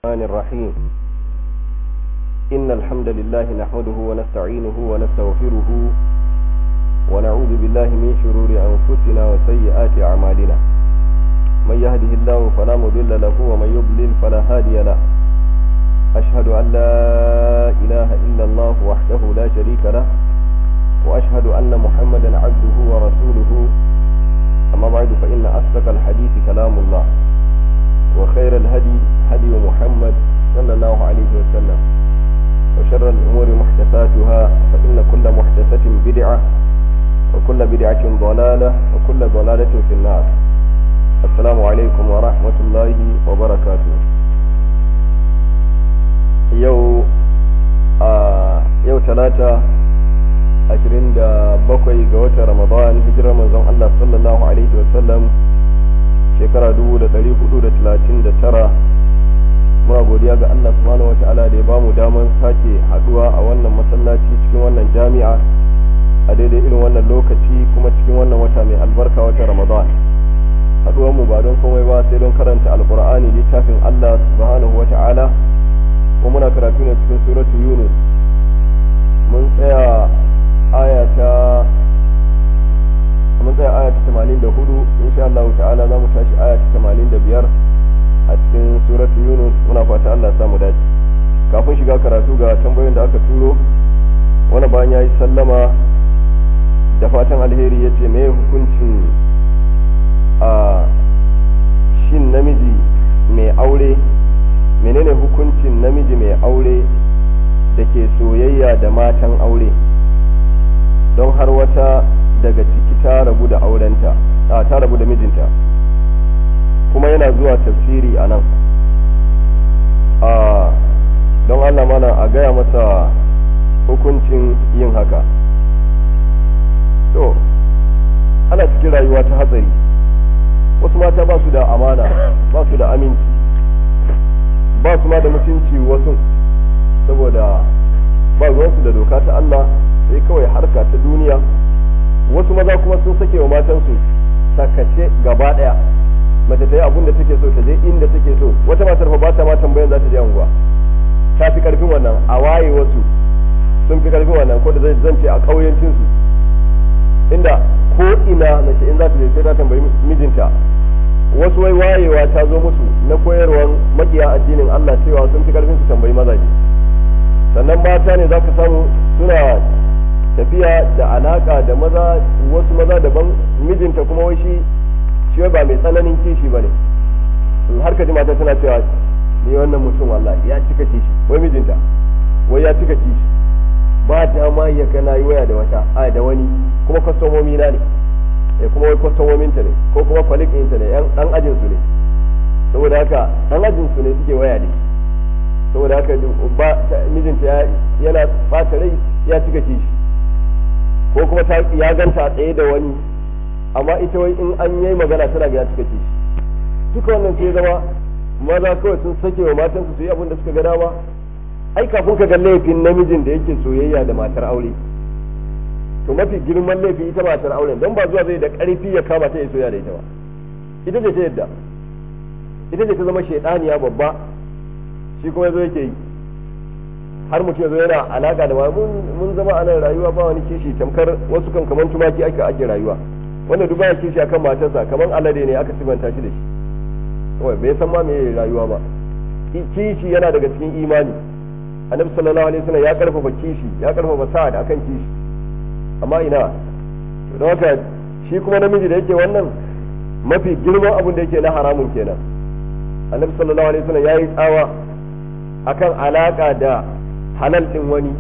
الرحمن الرحيم إن الحمد لله نحمده ونستعينه ونستغفره ونعوذ بالله من شرور أنفسنا وسيئات أعمالنا من يهده الله فلا مضل له ومن يضلل فلا هادي له أشهد أن لا إله إلا الله وحده لا شريك له وأشهد أن محمدا عبده ورسوله أما بعد فإن أصدق الحديث كلام الله وخير الهدي هدي محمد صلى الله عليه وسلم وشر الأمور محدثاتها فإن كل محدثة بدعة وكل بدعة ضلالة وكل ضلالة في النار السلام عليكم ورحمة الله وبركاته يو آه يو ثلاثة ashirin da bakwai ga watan ramadan hijirar manzon Allah sallallahu alaihi wasallam shekara dubu da ɗari hudu da talatin da tara muna godiya ga Allah subhanahu wa ta'ala da ya bamu damar sake haduwa a wannan masallaci cikin wannan jami'a a daidai irin wannan lokaci kuma cikin wannan wata mai albarka wata ramadan haduwar mu ba don komai ba sai don karanta alqur'ani littafin Allah subhanahu wa ta'ala kuma muna karatu ne cikin suratu yunus mun tsaya aya ta mun tsaya aya ta 84 insha Allah ta'ala za mu tashi aya ta 85 a cikin suratu Yunus muna fata Allah ya samu dace kafin shiga karatu ga tambayoyin da aka turo wani bayan yayi sallama da fatan alheri yace me hukuncin a shin namiji mai aure menene hukuncin namiji mai aure da ke soyayya da matan aure don har wata daga ciki ta rabu da aurenta a ta rabu da mijinta kuma yana zuwa tafsiri a nan don Allah mana a gaya masa hukuncin yin haka to ana cikin rayuwa ta hatsari wasu mata ba su da amana ba su da aminci ba su ma da mutunci wasu saboda ba ruwansu da doka ta Allah sai kawai harka ta duniya wasu maza kuma sun sake wa matansu sakace gaba daya mace ta yi abun da take so ta je inda take so wata matar fa ba ta ma tambayan za ta je unguwa ta fi karfin wannan a waye wasu sun fi karfin wannan ko da zan ce a kauyancin su inda ko ina mace in za ta je sai ta tambayi mijinta wasu wai wayewa ta zo musu na koyarwar makiya addinin Allah cewa sun fi karfin su tambayi mazaje sannan mata ne za ka samu suna tafiya da alaka da maza wasu maza daban mijinta kuma wai shi shi ba mai tsananin kishi ba ne har ka ji mata tana cewa ni wannan mutum wallahi ya cika kishi wai mijinta wai ya cika kishi ba dama ya ga na yi waya da wata a da wani kuma kwastomomi na ne eh kuma wai kwastomomin ta ne ko kuma kwalik ɗinta ne dan ajin su ne saboda haka dan ajin su ne suke waya da shi saboda haka ba mijinta yana bata rai ya cika kishi ko kuma ta ya ganta tsaye da wani amma ita wai in an yi magana tana ga ya cika kishi duka wannan sai zama maza kawai sun sake wa matansu su yi abin da suka ga dama ai kafin ka ga laifin namijin da yake soyayya da matar aure to mafi girman laifin ita matar auren don ba zuwa zai da karfi ya kama ta ya soyayya da ita ba ita ce ta yadda ita ce ta zama shaidaniya babba shi kuma yazo yake yi har mutum yazo yana alaka da mun zama a nan rayuwa ba wani kishi tamkar wasu kan kaman tumaki aka ake rayuwa wanda duk baya kishi akan matarsa kaman alade ne aka sibanta shi da shi kawai bai san ma me rayuwa ba kishi yana daga cikin imani annabi sallallahu alaihi wasallam ya karfafa kishi ya karfafa sa'ad akan kishi amma ina to don haka shi kuma namiji da yake wannan mafi girman abin da yake na haramun kenan annabi sallallahu alaihi wasallam yayi tsawa akan alaka da halal din wani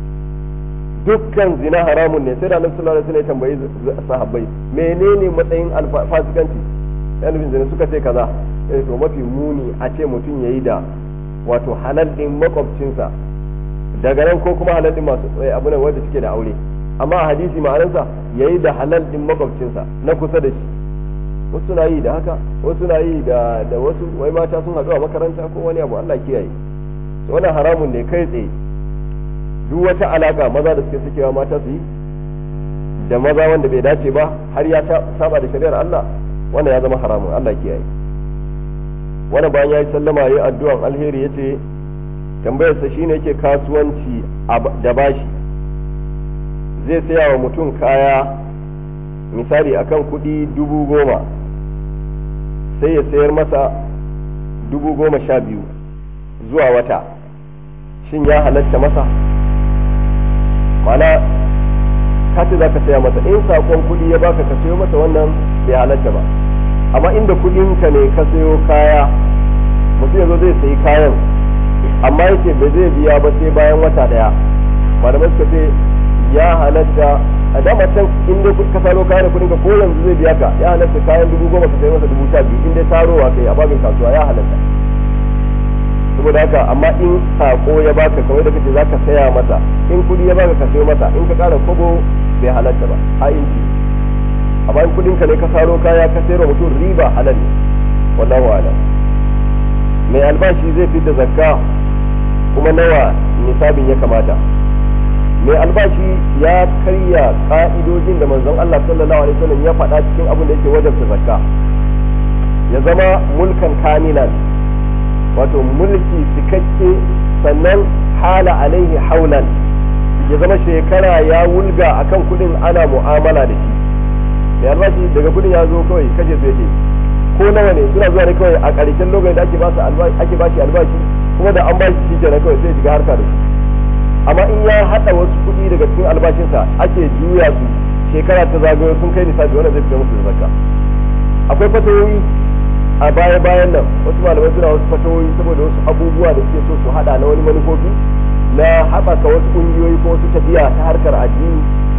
dukkan zina haramun ne sai da annabi sallallahu alaihi wasallam ya tambayi sahabbai menene matsayin fasikanci yan bin zina suka ce kaza eh to mafi muni a ce mutum yayi da wato halal din makwabcinsa daga nan ko kuma halal din masu abu ne wanda suke da aure amma a hadisi ma'anarsa yayi da halal din makwabcinsa na kusa da shi wasu na yi da haka wasu na yi da da wasu wai mata sun haɗu a makaranta ko wani abu Allah kiyaye wannan haramun ne kai tsaye duk wata alaka maza da suke sukewa mata su yi da maza wanda bai dace ba har ya saba da shari'ar Allah wannan ya zama haramun Allah kiyaye wani bayan ya yi sallama ya yi addu'an alheri ya ce tambayarsa shine yake kasuwanci da bashi zai saya wa mutum kaya misali akan kuɗi dubu goma sai ya sayar masa dubu goma sha biyu zuwa wata shin ya halatta masa mana ka ce za ka saya masa in saƙon kuɗi ya baka ka sayo masa wannan bai halatta ba amma inda kuɗinka ne ka sayo kaya mutum ya zo zai sayi kayan amma yake ba zai biya ba sai bayan wata ɗaya malamai suka ce ya halatta a dama can in dai ka saro kayan kuɗin ka ko yanzu zai biya ka ya halatta kayan dubu goma ka sayi masa dubu sha biyu in dai sarowa kai a babin kasuwa ya halatta saboda haka amma in sako ya baka kawai da kace zaka saya masa in kudi ya baka ka sayo masa in ka kara kobo bai halatta ba a inci amma in kudin ka ne ka saro kaya ka sayar mutum riba halal ne wallahu a'lam mai albashi zai fi da zakka kuma nawa nisabin ya kamata mai albashi ya karya ka'idojin da manzon Allah sallallahu alaihi wasallam ya faɗa cikin abin da yake wajabta zakka ya zama mulkan kamilan wato mulki cikakke sannan hala alaihi haulan ya zama shekara ya wulga akan kudin ana mu'amala da shi mai albashi daga kudin ya zo kawai kashe su yake ko nawa ne suna zuwa ne kawai a ƙarshen lokacin da ake ba ake ba shi albashi kuma da an ba shi shi kenan kawai sai shiga harka da su amma in ya haɗa wasu kuɗi daga cikin albashinsa ake juya su shekara ta zagayo sun kai nisabi wanda zai fita musu da zakka akwai fatawoyi a baya bayan nan wasu malamai suna wasu fatawoyi saboda wasu abubuwa da suke so su hada na wani manufofi na haɓaka wasu ƙungiyoyi ko wasu tafiya ta harkar addini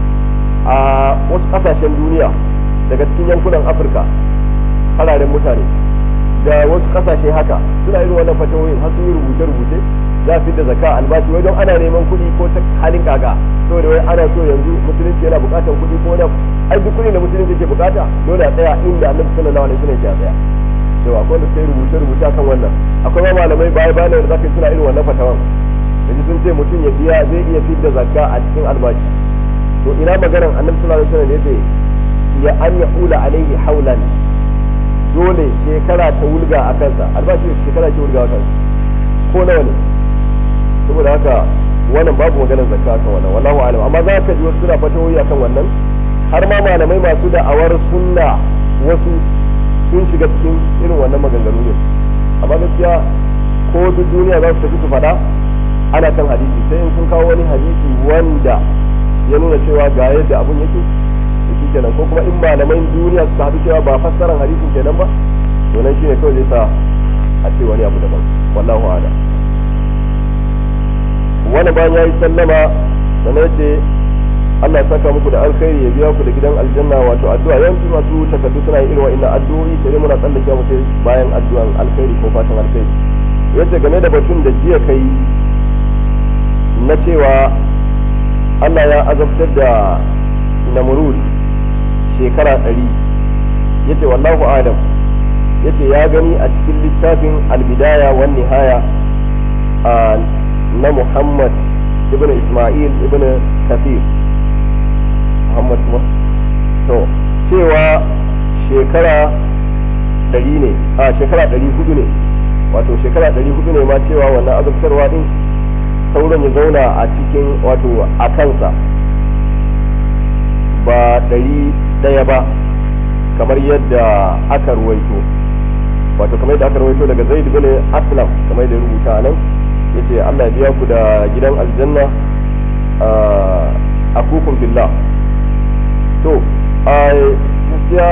a wasu ƙasashen duniya daga cikin yankunan afirka fararen mutane da wasu ƙasashe haka suna irin wannan fatawoyin har sun yi rubuce-rubuce za fi da zaka albashi wai don ana neman kuɗi ko ta halin kaga saboda wai ana so yanzu musulunci yana buƙatar kuɗi ko wani ai duk kuɗi da musulunci ke buƙata dole a tsaya inda annabi sallallahu alaihi wasallam ya tsaya cewa akwai da sai rubuce rubuce kan wannan akwai ma malamai baya bayan da zaka suna irin wannan fatawan yanzu sun ce mutum ya biya zai iya fidda zakka a cikin albashi to ina maganar annabi sallallahu alaihi wasallam yace ya an ya hula alaihi haulan dole shekara ta wulga a kansa albashi shekara ke wulga a kansa ko nawa ne saboda haka wannan babu maganar zakka kan wannan wallahu alam amma za ka ji wasu suna fatawoyi akan wannan har ma malamai masu da'awar sunna wasu sun shiga cikin irin wannan maganganu ne amma gaskiya ko duk duniya za su tafi su faɗa ana kan hadisi sai in sun kawo wani hadisi wanda ya nuna cewa ga yadda abun yake shi kenan ko kuma in malaman duniya su haɗu cewa ba fassaran hadisin kenan ba to nan shine kawai zai sa a ce wani abu daban wallahu a'lam wani bayan ya yi sallama sannan ce Allah ya saka muku da alkhairi ya biya ku da gidan aljanna wato addu'a yawanci masu takardu suna yin irin wa'annan addu'o'i sai muna tsallake mu sai bayan addu'an alkhairi ko fatan alkhairi yace game da batun da jiya kai na cewa Allah ya azabtar da Namrud shekara ɗari yace wallahu adam yace ya gani a cikin littafin albidaya wan nihaya na Muhammad ibn Ismail ibn Kathir Muhammad kuma to cewa shekara ɗari ne a shekara ɗari hudu ne wato shekara ɗari hudu ne ma cewa wannan azabtarwa din sauran ya zauna a cikin wato a kansa ba ɗari ɗaya ba kamar yadda aka ruwaito wato kamar yadda aka ruwaito daga zaid bin aslam kamar yadda rubuta nan yace Allah ya biya ku da gidan aljanna a kukun billah to a gaskiya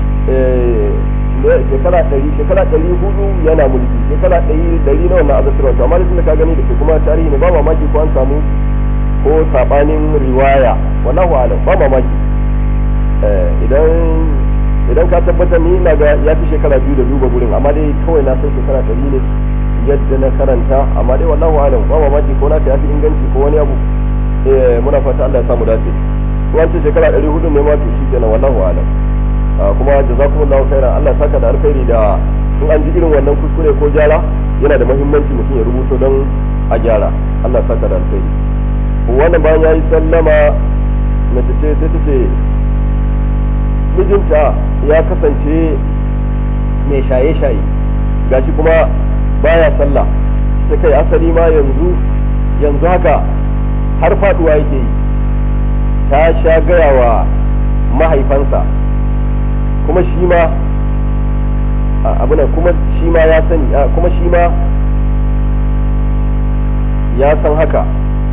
shekara ɗari shekara ɗari hudu yana mulki shekara ɗari ɗari na wannan azabtarwa to amma da ka gani da ke kuma tarihi ne ba mamaki ko an samu ko sabanin riwaya wallahu alam ba mamaki idan idan ka tabbatar ni ina ga ya fi shekara biyu da duba gurin amma dai kawai na san shekara ɗari ne yadda na karanta amma dai wallahu alam ba mamaki ko na ya fi inganci ko wani abu muna fata Allah ya samu dace ko an ce shekara ɗari hudu ne ma to shi kenan wallahu alam kuma jazakumullahu khairan Allah ya saka da alkhairi da in an ji irin wannan kuskure ko gyara yana da muhimmanci mutum ya rubuto don a gyara Allah ya saka da alkhairi wannan bayan yayi sallama mace ce sai ta ce mijinta ya kasance mai shaye-shaye gashi kuma baya sallah ta kai asali ma yanzu yanzu haka har faduwa yake yi ta sha gaya wa mahaifansa kuma shi ma abu kuma shi ma ya sani kuma shi ma ya san haka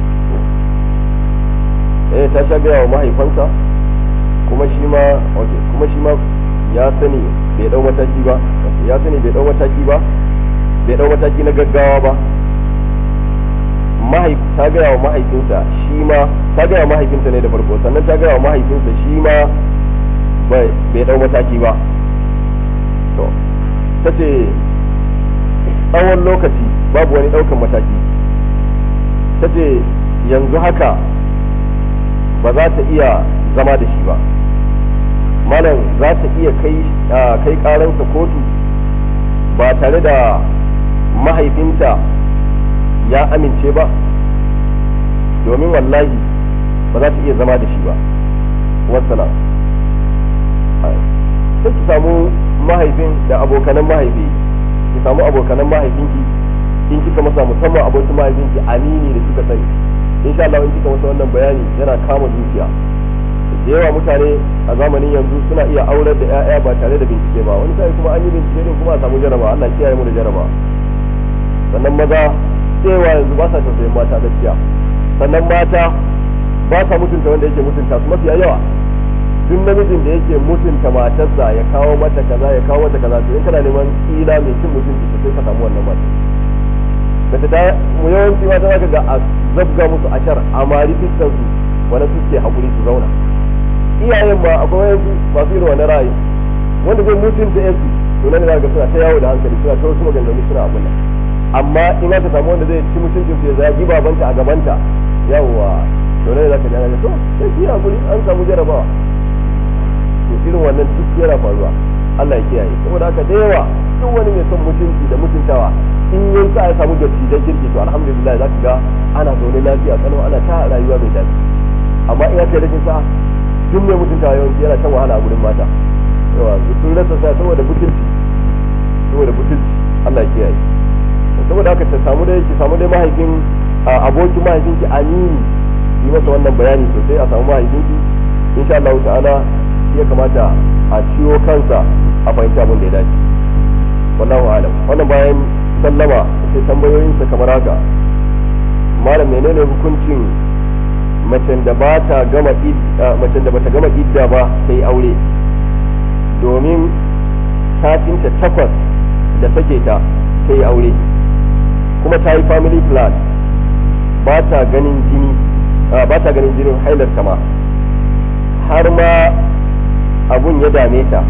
eh ta sha gaya wa mahaifansa kuma shi ma kuma shi ma ya sani bai dau mataki ba ya sani bai dau mataki ba bai dau mataki na gaggawa ba mahaif ta gaya wa mahaifinsa shi ma ta gaya wa mahaifinsa ne da farko sannan ta gaya wa mahaifinsa shi ma bai dau mataki ba to ta ce tsawon lokaci babu wani daukan mataki ta ce yanzu haka ba za ta iya zama da shi ba malam za ta iya kai kai karansa kotu ba tare da mahaifinta ya amince ba domin wallahi ba za ta iya zama da shi ba wassalam sai ki samu mahaifin da abokanan mahaifi ki samu abokanan mahaifinki in kika masa musamman abokin mahaifinki amini da suka sani insha Allah in kika masa wannan bayani yana kama zuciya da yawa mutane a zamanin yanzu suna iya aurar da 'ya'ya ba tare da bincike ba wani sai kuma an yi bincike din kuma a samu jaraba Allah kiyaye mu da jaraba sannan maza cewa yanzu ba sa tausayin mata gaskiya sannan mata ba sa mutunta wanda yake mutunta su mafiya yawa duk namijin da yake mutunta matarsa ya kawo mata kaza ya kawo mata kaza to in kana neman ila mai cin mutunci to sai ka samu wannan mata mace ta mu yawanci mata zaka ga a zabga musu ashar a mari fiskan su wani suke hakuri su zauna iyayen ma akwai wayansu masu irin wani ra'ayi wanda zai mutunta yansu to nan da ga suna ta yawo da hankali suna ta wasu maganganu suna abin nan amma in aka samu wanda zai ci mutuncin su ya zagi babanta a gabanta yawwa to ne zaka ji ana to sai ki hakuri an samu jarabawa to irin wannan duk yana faruwa Allah ya kiyaye saboda haka da yawa duk wani mai son mutunci da mutuntawa in yin sa ya samu dattijan kirki to alhamdulillah zaka ga ana zaune lafiya kano ana ta rayuwa mai daɗi amma in aka yi rashin sa duk mai mutuntawa yawanci yana shan wahala a gurin mata yawa sun rasa sa saboda mutunci saboda mutunci Allah ya kiyaye saboda haka ta samu dai ki samu dai mahaifin abokin mahaifinki amini yi masa wannan bayani sosai a samu mahaifinki insha Allah ta'ala ya kamata a ciwo kansa a fahimci abin da ya dace wallahu alam wannan bayan sallama sai tambayoyin sa kamar haka malam menene hukuncin macen da ba ta gama macen da bata gama idda ba sai aure domin satinta takwas da sake ta sai aure kuma ta yi family plan ba ta ganin jini ba ta ganin jinin hailar ma har ma abun ya dame ta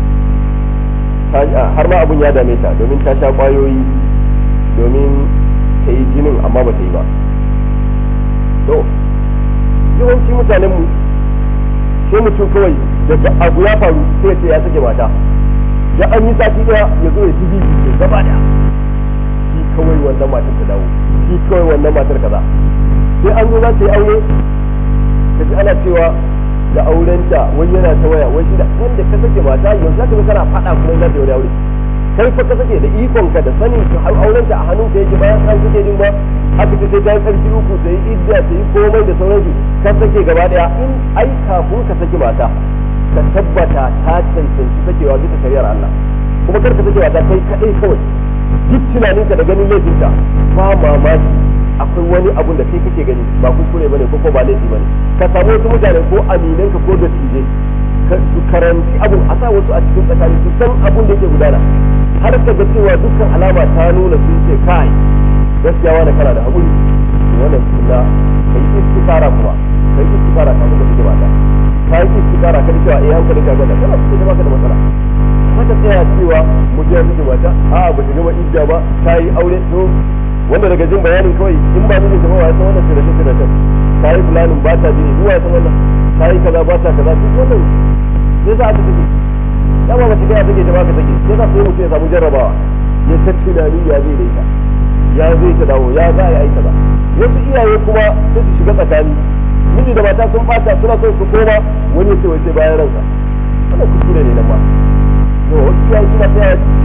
har ma abun ya dame ta domin ta sha kwayoyi domin ta yi jinin amma ba ta yi ba to yawanci mutanen mu sai mutum kawai daga abu ya faru sai ce ya sake mata da an yi sati daya ya zo ya ci bibi ya gaba da shi kawai wannan matar ta dawo shi kawai wannan matar kaza sai an zo za ta yi aure ka ji ana cewa da aurenta wani yana ta waya wani da wanda ka sake mata yanzu za ka ga kana faɗa kuma za ta yi wani aure kai fa ka sake da ikon ka da sanin ka har aurenta a hannun ka yake bayan an sake din ba aka ce sai ta yi karfi uku ta yi idda ta yi komai da sauransu ka sake gaba daya in ai kafin ka sake mata ka tabbata ta cancanci sakewa bisa shari'ar Allah kuma kar ka sake mata kai kadai kawai duk tunaninka da ganin laifinta ba mamaki akwai wani abun da kai kake gani ba kuskure bane ko ko ba laifi bane ka samu wasu mutane ko aminanka ko da tije su karanci abun a sa wasu a cikin tsakani su san abun da yake gudana har ka ga cewa dukkan alama ta nuna sun ce kai gaskiya wani kana da haƙuri wannan sunna kai istikara kuma kai istikara kafin ka fike mata kai istikara kan cewa eh hankali ka gada kana fike baka da matsala mata tsaya cewa mu je miki mata a ba ta gama idda ba ta yi aure to wanda daga jin bayanin kawai in ba mijin ba ya san wannan sai da shi da kan ta yi fulanin ba ta jini duwa ya san wannan ta yi kaza ba ta kaza duk wannan sai za a ta take dama ba ta gaya take ta baka take sai za su yi mutum ya samu jarrabawa ya ta tunani ya zai da ita ya zai ta dawo ya za a yi kaza wasu iyaye kuma sai su shiga tsakani miji da mata sun bata suna son su koma wani ya ce wai sai bayan ransa wannan kuskure ne nan ma yau wasu iyaye suna tsaya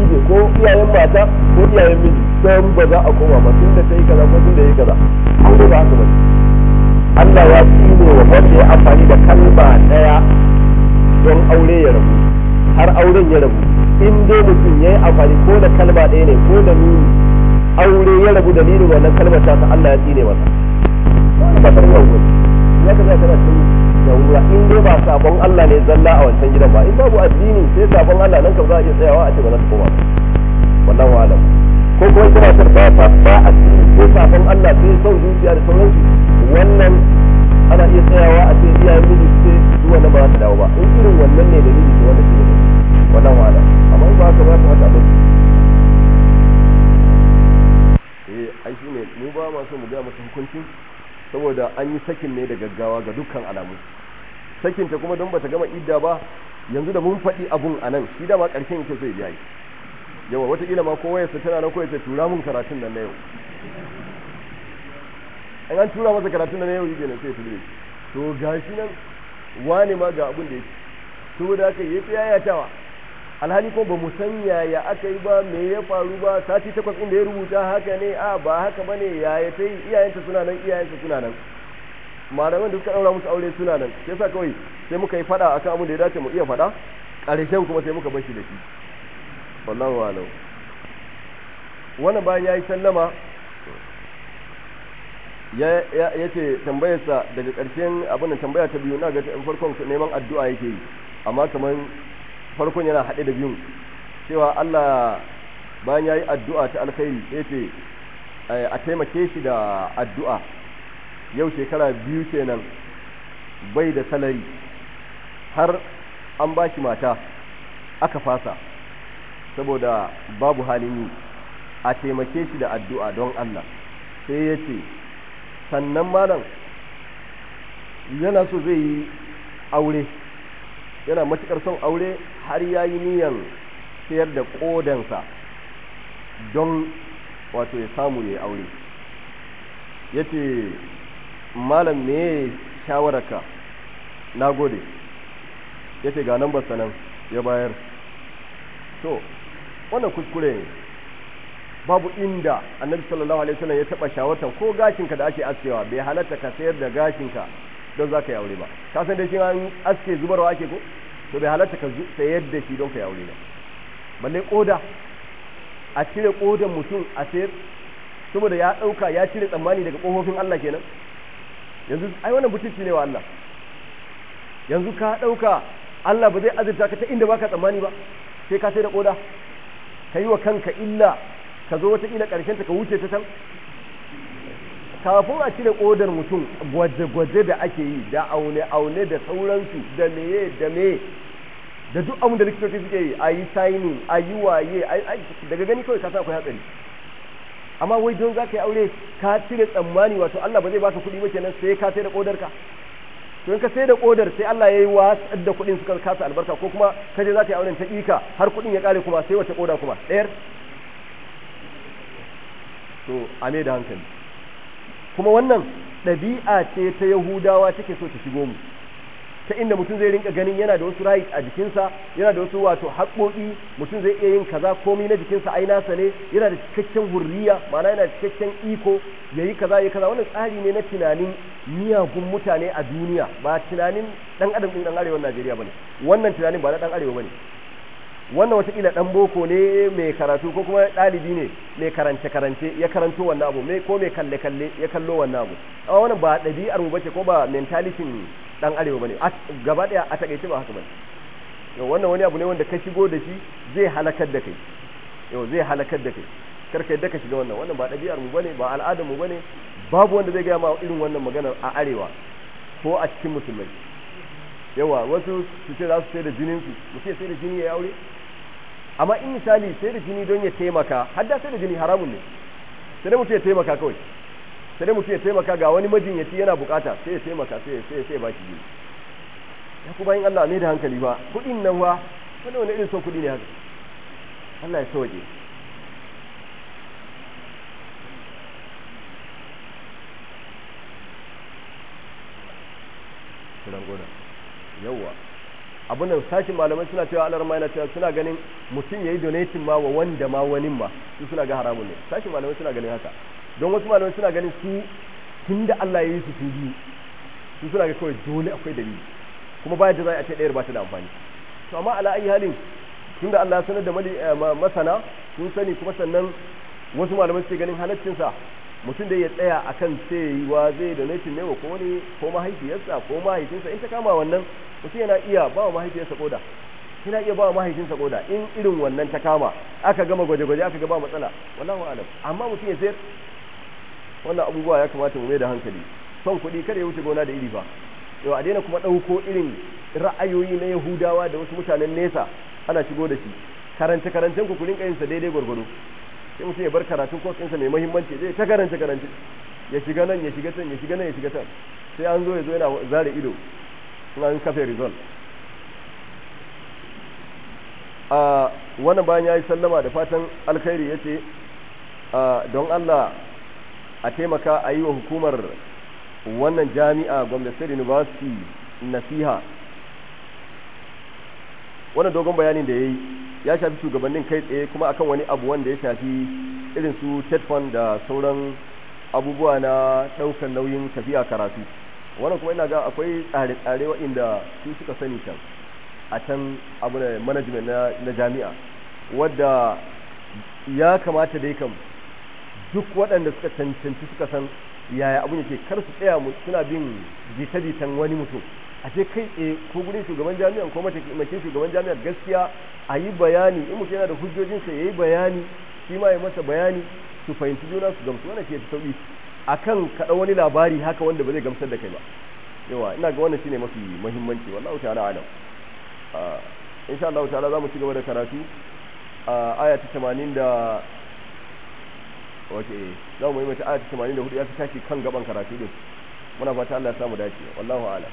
ne ko iyayen mata ko iyayen miji san ba za a koma ba tun da ta yi kaza ko tun da ya yi kaza aure ba haka ba Allah ya tsine wa wanda ya amfani da kalma daya don aure ya rabu har auren ya rabu in dai mutum ya yi amfani ko da kalma ɗaya ne ko da nuni aure ya rabu dalilin wannan kalmar ta ta Allah ya tsine masa ba ta ruwa wani ya ka zai kana cin yawura in dai ba sabon Allah ne zalla a wancan gidan ba in babu addini sai sabon Allah nan kam za a iya tsayawa a ce ba za ta koma ba wallahu alam ko kuma ita matar ba ta ba addini ko sabon Allah sai son zuciya da sauransu wannan ana iya tsayawa a ce iyayen miji su ce su wannan ba za ta dawo ba in irin wannan ne dalili to wannan shi ne wallahu alam amma in ba haka ba ta mata ba eh ai shine mu ba ma so mu ga mata hukuncin saboda an yi sakin ne da gaggawa ga dukkan alamu sakin ta kuma don bata gama idda ba yanzu da mun faɗi abun a nan shi dama ƙarshen yake so ya biya yawa wataƙila ma ko wayarsa tana nan ko ya tura mun karatun nan na yau an an tura masa karatun nan na yau yake nan sai ya tura to gashi nan wane ma ga abun da yake saboda haka ya fi yayatawa alhali ko ba mu san yaya aka yi ba me ya faru ba sati takwas inda ya rubuta haka ne a ba haka ba ne yaya ta yi iyayenta suna nan iyayenta suna nan malaman da suka ɗaura musu aure suna nan sai sa kawai sai muka yi faɗa akan abin da ya dace mu iya faɗa ƙarshen kuma sai muka bashi da shi wallahu alam wannan bayan ya yi sallama ya ce tambayarsa daga ƙarshen abin da tambaya ta biyu na ga farkon neman addu'a yake yi amma kamar farkon yana haɗe da biyun cewa Allah bayan ya yi addu'a ta alkhairi sai ce a taimake shi da addu'a yau shekara biyu kenan bai da salari har an ba shi mata aka fasa saboda babu halin yi a taimake shi da addu'a don Allah sai ya ce sannan malam yana so zai yi aure yana matuƙar son aure har ya yi niyan sayar da ƙodansa don wato ya samu ya aure ya ce malam me shawararka na gode ya ce ga nambar sanan ya bayar to wannan kuskure ne babu inda annabi sallallahu alaihi wasallam ya taba shawartar ko gashinka da ake askewa bai halatta ka sayar da gashinka don za ka yi aure ba ka san da shi an aske zubarwa ake ko to bai halatta ka sayar da shi don ka yi aure ba balle koda a cire kodan mutum a sayar saboda ya dauka ya cire tsammani daga kofofin Allah kenan yanzu ai wannan butulci ne wa Allah yanzu ka dauka Allah ba zai azurta ka ta inda baka tsammani ba sai ka sai da koda ka yi wa kanka illa ka zo wata ila karshen ta ka wuce ta can kafin a cire kodar mutum gwaje-gwaje da ake yi da aune-aune da sauransu da meye da meye da duk abin da likitoci suke yi a yi signing a yi waye daga gani kawai kasa akwai hatsari amma wai don za ka yi aure ka cire tsammani wato Allah ba zai baka kuɗi ba kenan sai ka sai da kodar ka to in ka sai da kodar sai Allah ya yi watsar da kuɗin suka kasa albarka ko kuma ka je za ka yi auren ta ƙika har kuɗin ya ƙare kuma sai wace koda kuma ɗayar to a da hankali kuma wannan ɗabi'a ce ta yahudawa take so ta shigo mu ta inda mutum zai rinka ganin yana da wasu right a jikinsa yana da wasu wato haƙoƙi mutum zai iya yin kaza komai na jikinsa ai nasa ne yana da cikakken hurriya ma'ana yana da cikakken iko yayi kaza yayi kaza wannan tsari ne na tunanin miyagun mutane a duniya ba tunanin dan adam din dan arewa Najeriya bane wannan tunanin ba na dan arewa bane wannan watakila dan boko ne mai karatu ko kuma ɗalibi ne mai karance karance ya karanto wannan abu mai ko mai kalle kalle ya kallo wannan abu amma wannan ba ɗabi'ar mu bace ko ba mentality dan arewa bane gaba daya a takaice ba haka bane yau wannan wani abu ne wanda ka shigo da shi zai halakar da kai yau zai halakar da kai karka yadda ka shiga wannan wannan ba ɗabi'ar mu bane ba al'adar mu bane babu wanda zai gaya ma irin wannan magana a arewa ko a cikin musulmai yawa wasu su ce za su sai da jinin su mutum ya sai da jini ya aure amma in misali sai da jini don ya taimaka har da sai da jini haramun ne sai dai mutum ya taimaka kawai sai dai mutum ya taimaka ga wani majinyaci yana bukata sai ya taimaka sai sai sai ba shi jini ya ku bayan Allah ne da hankali ba kuɗin nan wa wani wani irin son kuɗi ne haka Allah ya sauke kiran gona yawwa abin nan sashin malamai suna cewa alar yana cewa suna ganin mutum yayi donating ma wa wanda ma wani ma su suna ga haramun ne sashin malamai suna ganin haka don wasu malamai suna ganin su tunda Allah ya yi su su biyu su suna ga kawai dole akwai dalili kuma bayan da za a ce ɗayar ba ta da amfani to amma ala ayi halin tunda Allah ya sanar da masana sun sani kuma sannan wasu malamai suke ganin halaccinsa mutum da ya tsaya akan cewa zai da nufin ne wa ko wani ko mahaifiyarsa ko mahaifinsa in ta kama wannan mutum yana iya ba wa mahaifiyarsa koda yana iya ba wa mahaifinsa koda in irin wannan ta kama aka gama gwaje-gwaje aka ga ba matsala wallahu alam amma mutum ya sayar wannan abubuwa ya kamata mu mai da hankali son kuɗi kada ya wuce gona da iri ba yau a daina kuma ɗauko irin ra'ayoyi na yahudawa da wasu mutanen nesa ana shigo da shi karance karancen ku kurin kayinsa daidai gwargwado sai mutum ya bar karatun kwas ɗinsa mai muhimmanci zai ta karance karance ya shiga nan ya shiga can ya shiga nan ya shiga can sai an zo ya zo yana zare ido in an kafe result a wannan bayan ya yi sallama da fatan alkhairi ya ce don Allah a taimaka a yi wa hukumar wannan jami'a gwamnati state university nasiha wannan dogon bayanin da ya yi ya shafi shugabannin kai tsaye kuma akan wani abu wanda ya shafi irin su tetfon da sauran abubuwa na ɗaukar nauyin tafiya karatu wannan kuma ina ga akwai tsare-tsare waɗanda su suka sani can a can abu da management na jami'a wadda ya kamata dai kam duk waɗanda suka cancanci suka san yaya abun yake kar su tsaya mu suna bin jita-jitan wani mutum a ce kai tsaye ko gurin shugaban jami'an ko mataimakin shugaban jami'ar gaskiya a yi bayani in mutum yana da hujjojinsa ya yi bayani shi ma ya masa bayani su fahimci juna su gamsu wannan ke sauki akan kaɗa wani labari haka wanda ba zai gamsar da kai ba yawa ina ga wannan shine mafi muhimmanci wallahu ta'ala alam insha Allah ta'ala za mu ci gaba da karatu a aya ta 80 da wace za mu yi mata aya ta 84 ya fi tashi kan gaban karatu din muna fata Allah ya samu dace wallahu a'lam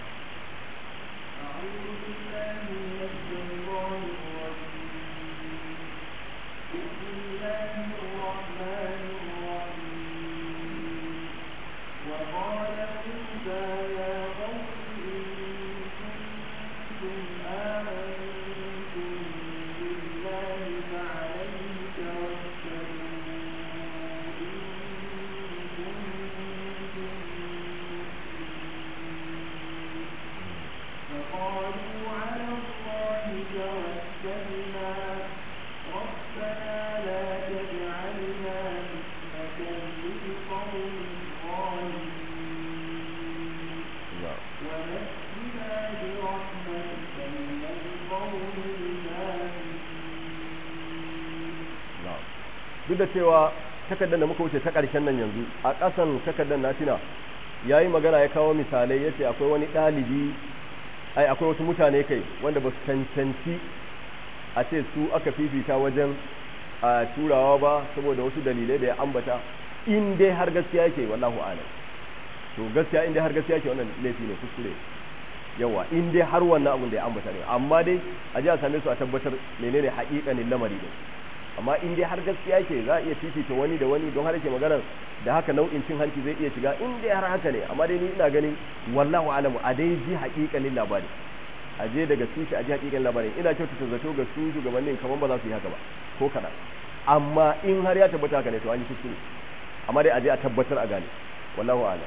duk da cewa takardar da muka wuce ta ƙarshen nan yanzu a ƙasan takardar na tuna ya yi magana ya kawo misalai ya ce akwai wani ɗalibi ai akwai wasu mutane kai wanda ba su cancanci a ce su aka fifita wajen a turawa ba saboda wasu dalilai da ya ambata in dai har gaskiya yake wallahu alam to gaskiya in dai har gaskiya yake wannan laifi ne kuskure yawa in dai har wannan abun da ya ambata ne amma dai a ji a same su a tabbatar menene haƙiƙanin lamari ne amma in dai har gaskiya yake za a iya fifita wani da wani don har yake magana da haka nau'in cin hanci zai iya shiga in dai har haka ne amma dai ni ina ganin wallahu alamu a dai ji haƙiƙanin labari a je daga tushe a ji haƙiƙanin labarin ina kyautata zato ga su shugabannin kamar ba za su yi haka ba ko kaɗan amma in har ya tabbata haka ne to an yi kuskure amma dai a je a tabbatar a gane wallahu alam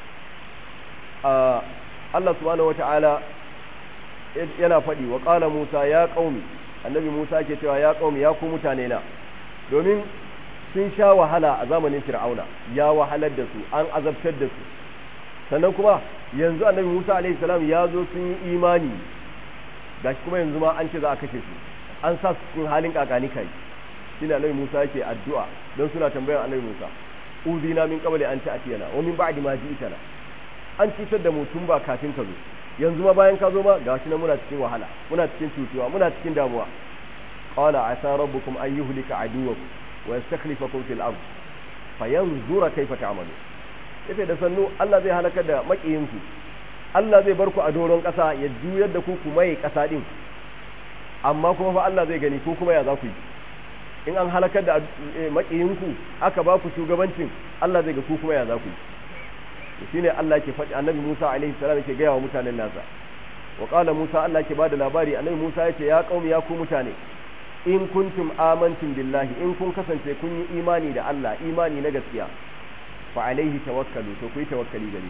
Allah subhanahu wata'ala yana faɗi wa ƙala Musa ya ƙaumi annabi Musa ke cewa ya ƙaumi ya ku mutane na domin sun sha wahala a zamanin Fir'auna ya wahalar da su an azabtar da su sannan kuma yanzu annabi Musa alaihi salam ya zo sun yi imani gashi kuma yanzu ma an ce za a kashe su an sa su cikin halin kakani kai shine annabi Musa yake addu'a don suna tambayar annabi Musa uzina min qabli an ta'tiyana wa min ba'di ma ji'tana an cutar da mu tun ba kafin ka zo yanzu ma bayan ka zo ma gashi nan muna cikin wahala muna cikin cutuwa muna cikin damuwa qala asa rabbukum an yuhlika aduwakum wa yastakhlifakum fil ard fayanzura kayfa ta'malu yace da sannu Allah zai halaka da makiyinku Allah zai bar ku a doron ƙasa ya juyar da ku kuma yi ƙasa din amma kuma fa Allah zai gani ko kuma ya za ku yi in an halakar da makiyinku aka ba ku shugabancin Allah zai ga ku kuma ya za ku yi shine Allah ke faɗi annabi Musa alaihi salam yake gaya wa mutanen nasa wa qala Musa Allah ke bada labari annabi Musa yace ya qaumi ya ku mutane in kuntum amantum billahi in kun kasance kun yi imani da Allah imani na gaskiya fa alaihi tawakkalu to ku yi tawakkali gare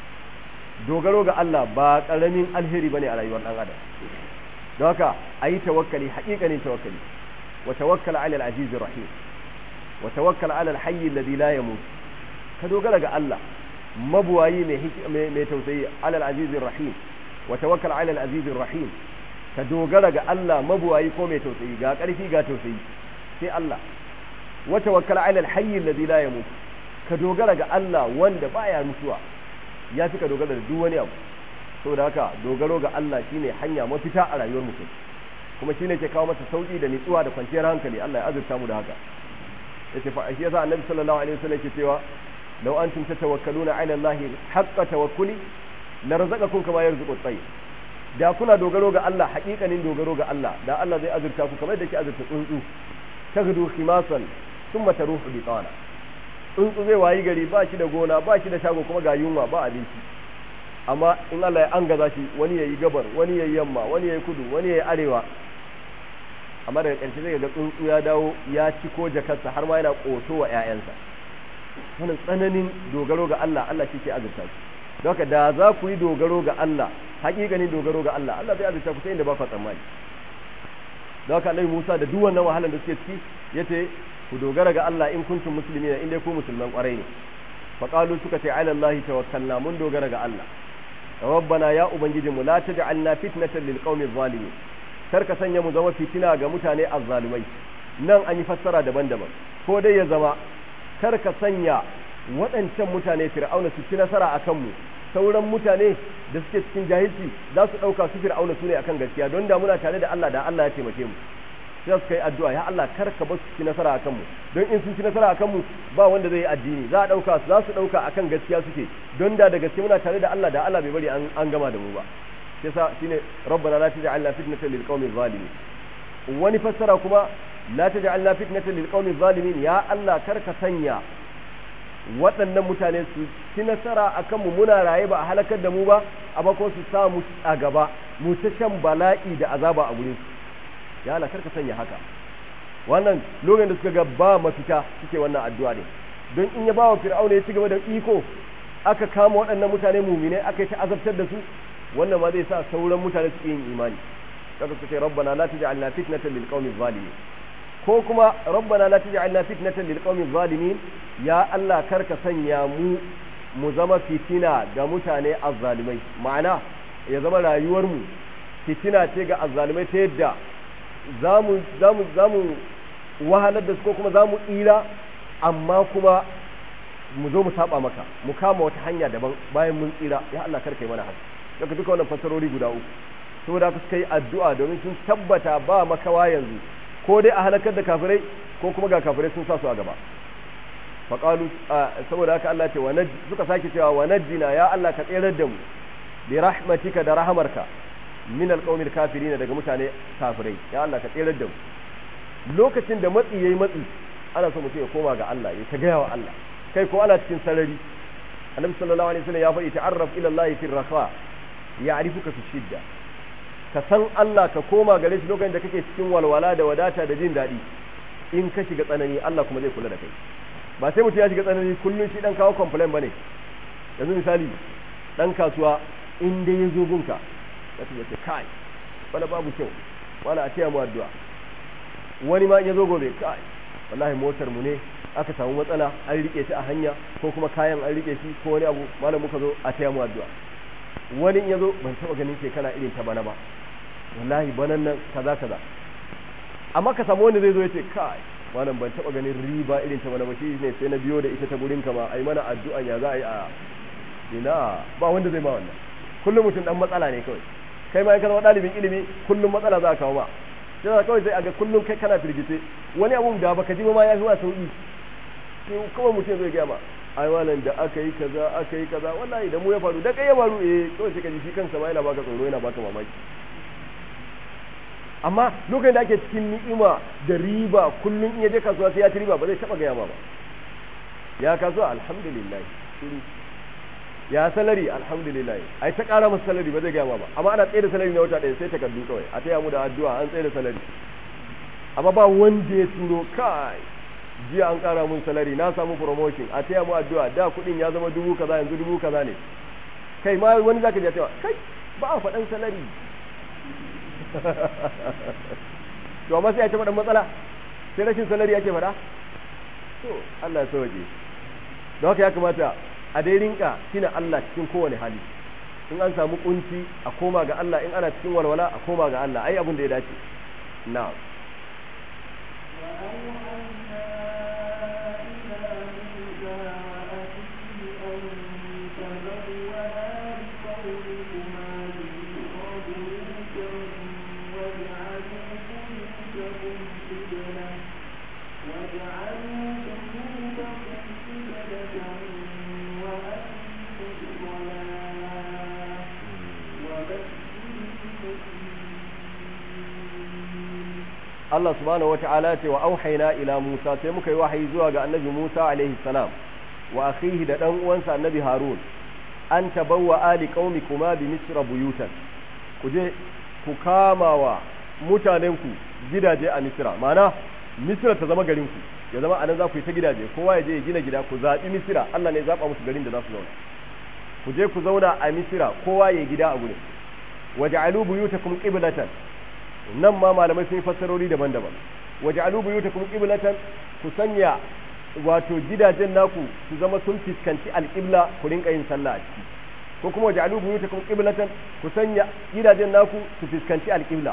dogaro ga Allah ba karamin alheri bane a rayuwar dan adam don haka ayi tawakkali haƙiƙanin tawakkali wa tawakkal ala al-aziz rahim wa tawakkal ala al-hayy alladhi la yamut ka dogara ga Allah mabuwayi mai mai tausayi ala al-aziz rahim wa tawakkal ala al-aziz rahim ka dogara ga Allah mabuwayi ko mai tausayi ga ƙarfi ga tausayi sai Allah wa tawakkal ala al-hayy alladhi la yamut ka dogara ga Allah wanda baya mutuwa ya fi ka dogara da duk wani abu saboda haka dogaro ga Allah shine hanya mafita a rayuwar mutum kuma shine ke kawo masa sauki da nitsuwa da kwanciyar hankali Allah ya azurta mu da haka yace fa shi yasa annabi sallallahu alaihi wasallam yake cewa law antum tatawakkaluna ala Allah haqqa tawakkuli la razaqakum kama yarzuqu at-tayr da kuna dogaro ga Allah haƙiƙanin dogaro ga Allah da Allah zai azurta ku kamar da ke azurta tsuntsu tagdu khimasan thumma taruhu bi tawala tsuntsu zai wayi gari ba shi da gona ba shi da shago kuma ga yunwa ba abinci amma in Allah ya angaza shi wani yayi gabar wani yayi yamma wani yayi kudu wani yayi arewa amma daga ƙarshe zai ga tsuntsu ya dawo ya ci ko jakarsa har ma yana ƙoto wa ƴaƴansa wannan tsananin dogaro ga Allah Allah shi ke azurta shi don haka da za ku yi dogaro ga Allah haƙiƙanin dogaro ga Allah Allah zai azurta ku ta inda ba ku tsammani don haka Annabi Musa da duk wannan wahalar da suke ciki yace ku dogara ga Allah in kuntum muslimina in dai ku musulman kwarai ne faqalu suka ce ala Allah tawakkalna mun dogara ga Allah rabbana ya ubangiji mu la taj'alna fitnatan lil qaumi zalimin kar ka sanya mu zama fitina ga mutane azzalumai nan an yi fassara daban-daban ko dai ya zama kar ka sanya waɗancan mutane fir'auna su ci nasara akan mu sauran mutane da suke cikin jahilci za su ɗauka su fir'auna su ne akan gaskiya don da muna tare da Allah da Allah ya taimake mu sai su kai addu'a ya Allah kar ka bar su ci nasara akan mu don in sun ci nasara akan mu ba wanda zai yi addini za a dauka za su dauka akan gaskiya suke don da da gaske muna tare da Allah da Allah bai bari an an gama da mu ba sai sa shine rabbana la taj'alna fitnatan lil qaumi zalimin wani fassara kuma la taj'alna fitnatan lil qaumi zalimin ya Allah kar ka sanya waɗannan mutane su ci nasara akan mu muna raye ba a halakar da mu ba amma ko su sa mu a gaba mu ta shan bala'i da azaba a gurin su ya Allah karka sanya haka wannan lokacin da suka ga ba mafita suke wannan addu'a ne don in ya bawa fir'auna ya ci gaba da iko aka kama waɗannan mutane mumine aka yi ta azabtar da su wannan ma zai sa sauran mutane su yin imani kaga suka ce rabbana la taj'alna fitnatan lil qaumi zalimin ko kuma rabbana la taj'alna fitnatan lil qaumi zalimin ya Allah karka sanya mu mu zama fitina ga mutane azzalimai ma'ana ya zama rayuwar mu fitina ce ga azzalimai ta yadda za mu wahalar da su ko kuma za mu tsira amma kuma mu zo mu saba maka mu kama wata hanya daban bayan mun tsira ya Allah karka yi mana haka daga duka wannan fasarori guda uku saboda haka suka yi addu'a domin sun tabbata ba makawa yanzu ko dai a halakar da kafirai ko kuma ga kafirai sun sa su a gaba faqalu saboda haka Allah ce wa suka sake cewa wa najjina ya Allah ka tsirar da mu bi rahmatika da rahamarka min alqawmil kafirin daga mutane kafirai ya Allah ka tsirar da mu lokacin da matsi yayi matsi ana so mutum ya koma ga Allah ya ta gaya wa Allah kai ko ana cikin sarari annabi sallallahu alaihi wasallam ya faɗi ta'arraf ila Allah fi rafa ya'rifuka fi shidda ka san Allah ka koma gare shi lokacin da kake cikin walwala da wadata da jin daɗi in ka shiga tsanani Allah kuma zai kula da kai ba sai mutum ya shiga tsanani kullum shi dan kawo complain bane yanzu misali dan kasuwa in dai ya zo gunka zaka ce kai wala babu kyau wala a taya mu addu'a wani ma in ya zo gobe kai wallahi motar mu ne aka samu matsala an rike shi a hanya ko kuma kayan an rike shi ko wani abu malam muka zo a taya mu addu'a wani in ya zo ban taba ganin shekara irin ta bana ba wallahi banan nan kaza kaza amma ka samu wanda zai zo ya ce kai malam ban taba ganin riba irin ta bana ba shi ne sai na biyo da ita ta gurin ka ma ai mana addu'a ya za a yi a ina ba wanda zai ma wannan kullum mutum dan matsala ne kawai kai ma in ka zama dalibin ilimi kullum matsala za ka kawo ma sai za kawai sai a ga kullum kai kana firgice wani abun da baka ji ba ma ya fi ma sauki sai kawai mutum zai gaya ma ai malam da aka yi kaza aka yi kaza wallahi da mu ya faru da kai ya faru eh kawai sai ka ji shi kansa ma yana baka tsoro yana baka mamaki amma lokacin da ake cikin ni'ima da riba kullum in ya je kasuwa sai ya ci riba ba zai taba gaya ma ba ya kasuwa alhamdulillah shiru ya salari alhamdulillah ai ta ƙara masa salari ba zai gaya ba amma ana tsaye da salari na wata ɗaya sai takardu kawai a taya mu da addu'a an tsaye da salari amma ba wanda ya turo kai jiya an ƙara mun salari na samu promotion a taya mu addu'a da kuɗin ya zama dubu kaza yanzu dubu kaza ne kai ma wani zaka ji cewa kai ba a faɗan salari to amma sai a ce faɗan matsala sai rashin salari ake faɗa to Allah ya sauke don haka ya kamata a dai rinka tina Allah cikin kowane hali in an samu kunci a koma ga Allah in ana cikin walwala a koma ga Allah ai abin da ya dace na'am Allah subhanahu wata'ala ce wa auhayna ila Musa sai muka yi wahayi zuwa ga annabi Musa alaihi salam wa akhihi da dan uwansa annabi Harun an tabawwa ali qaumikuma bi misra buyutan ku je ku kama wa mutanenku gidaje a misra ma'ana misra ta zama garin ku ya zama anan za ku yi ta gidaje kowa ya je ya gina gida ku zaɓi misra Allah ne ya zaɓa musu garin da za su zauna ku je ku zauna a misra kowa ya gida a gurin waja'alu buyutakum qiblatan nan ma malamai sun yi fassarori daban-daban waja'alu buyutakum qiblatan ku sanya wato gidajen naku su zama sun fiskanci alqibla ku rinka yin sallah a ciki ko kuma waja'alu buyutakum qiblatan ku sanya gidajen naku su fiskanci alqibla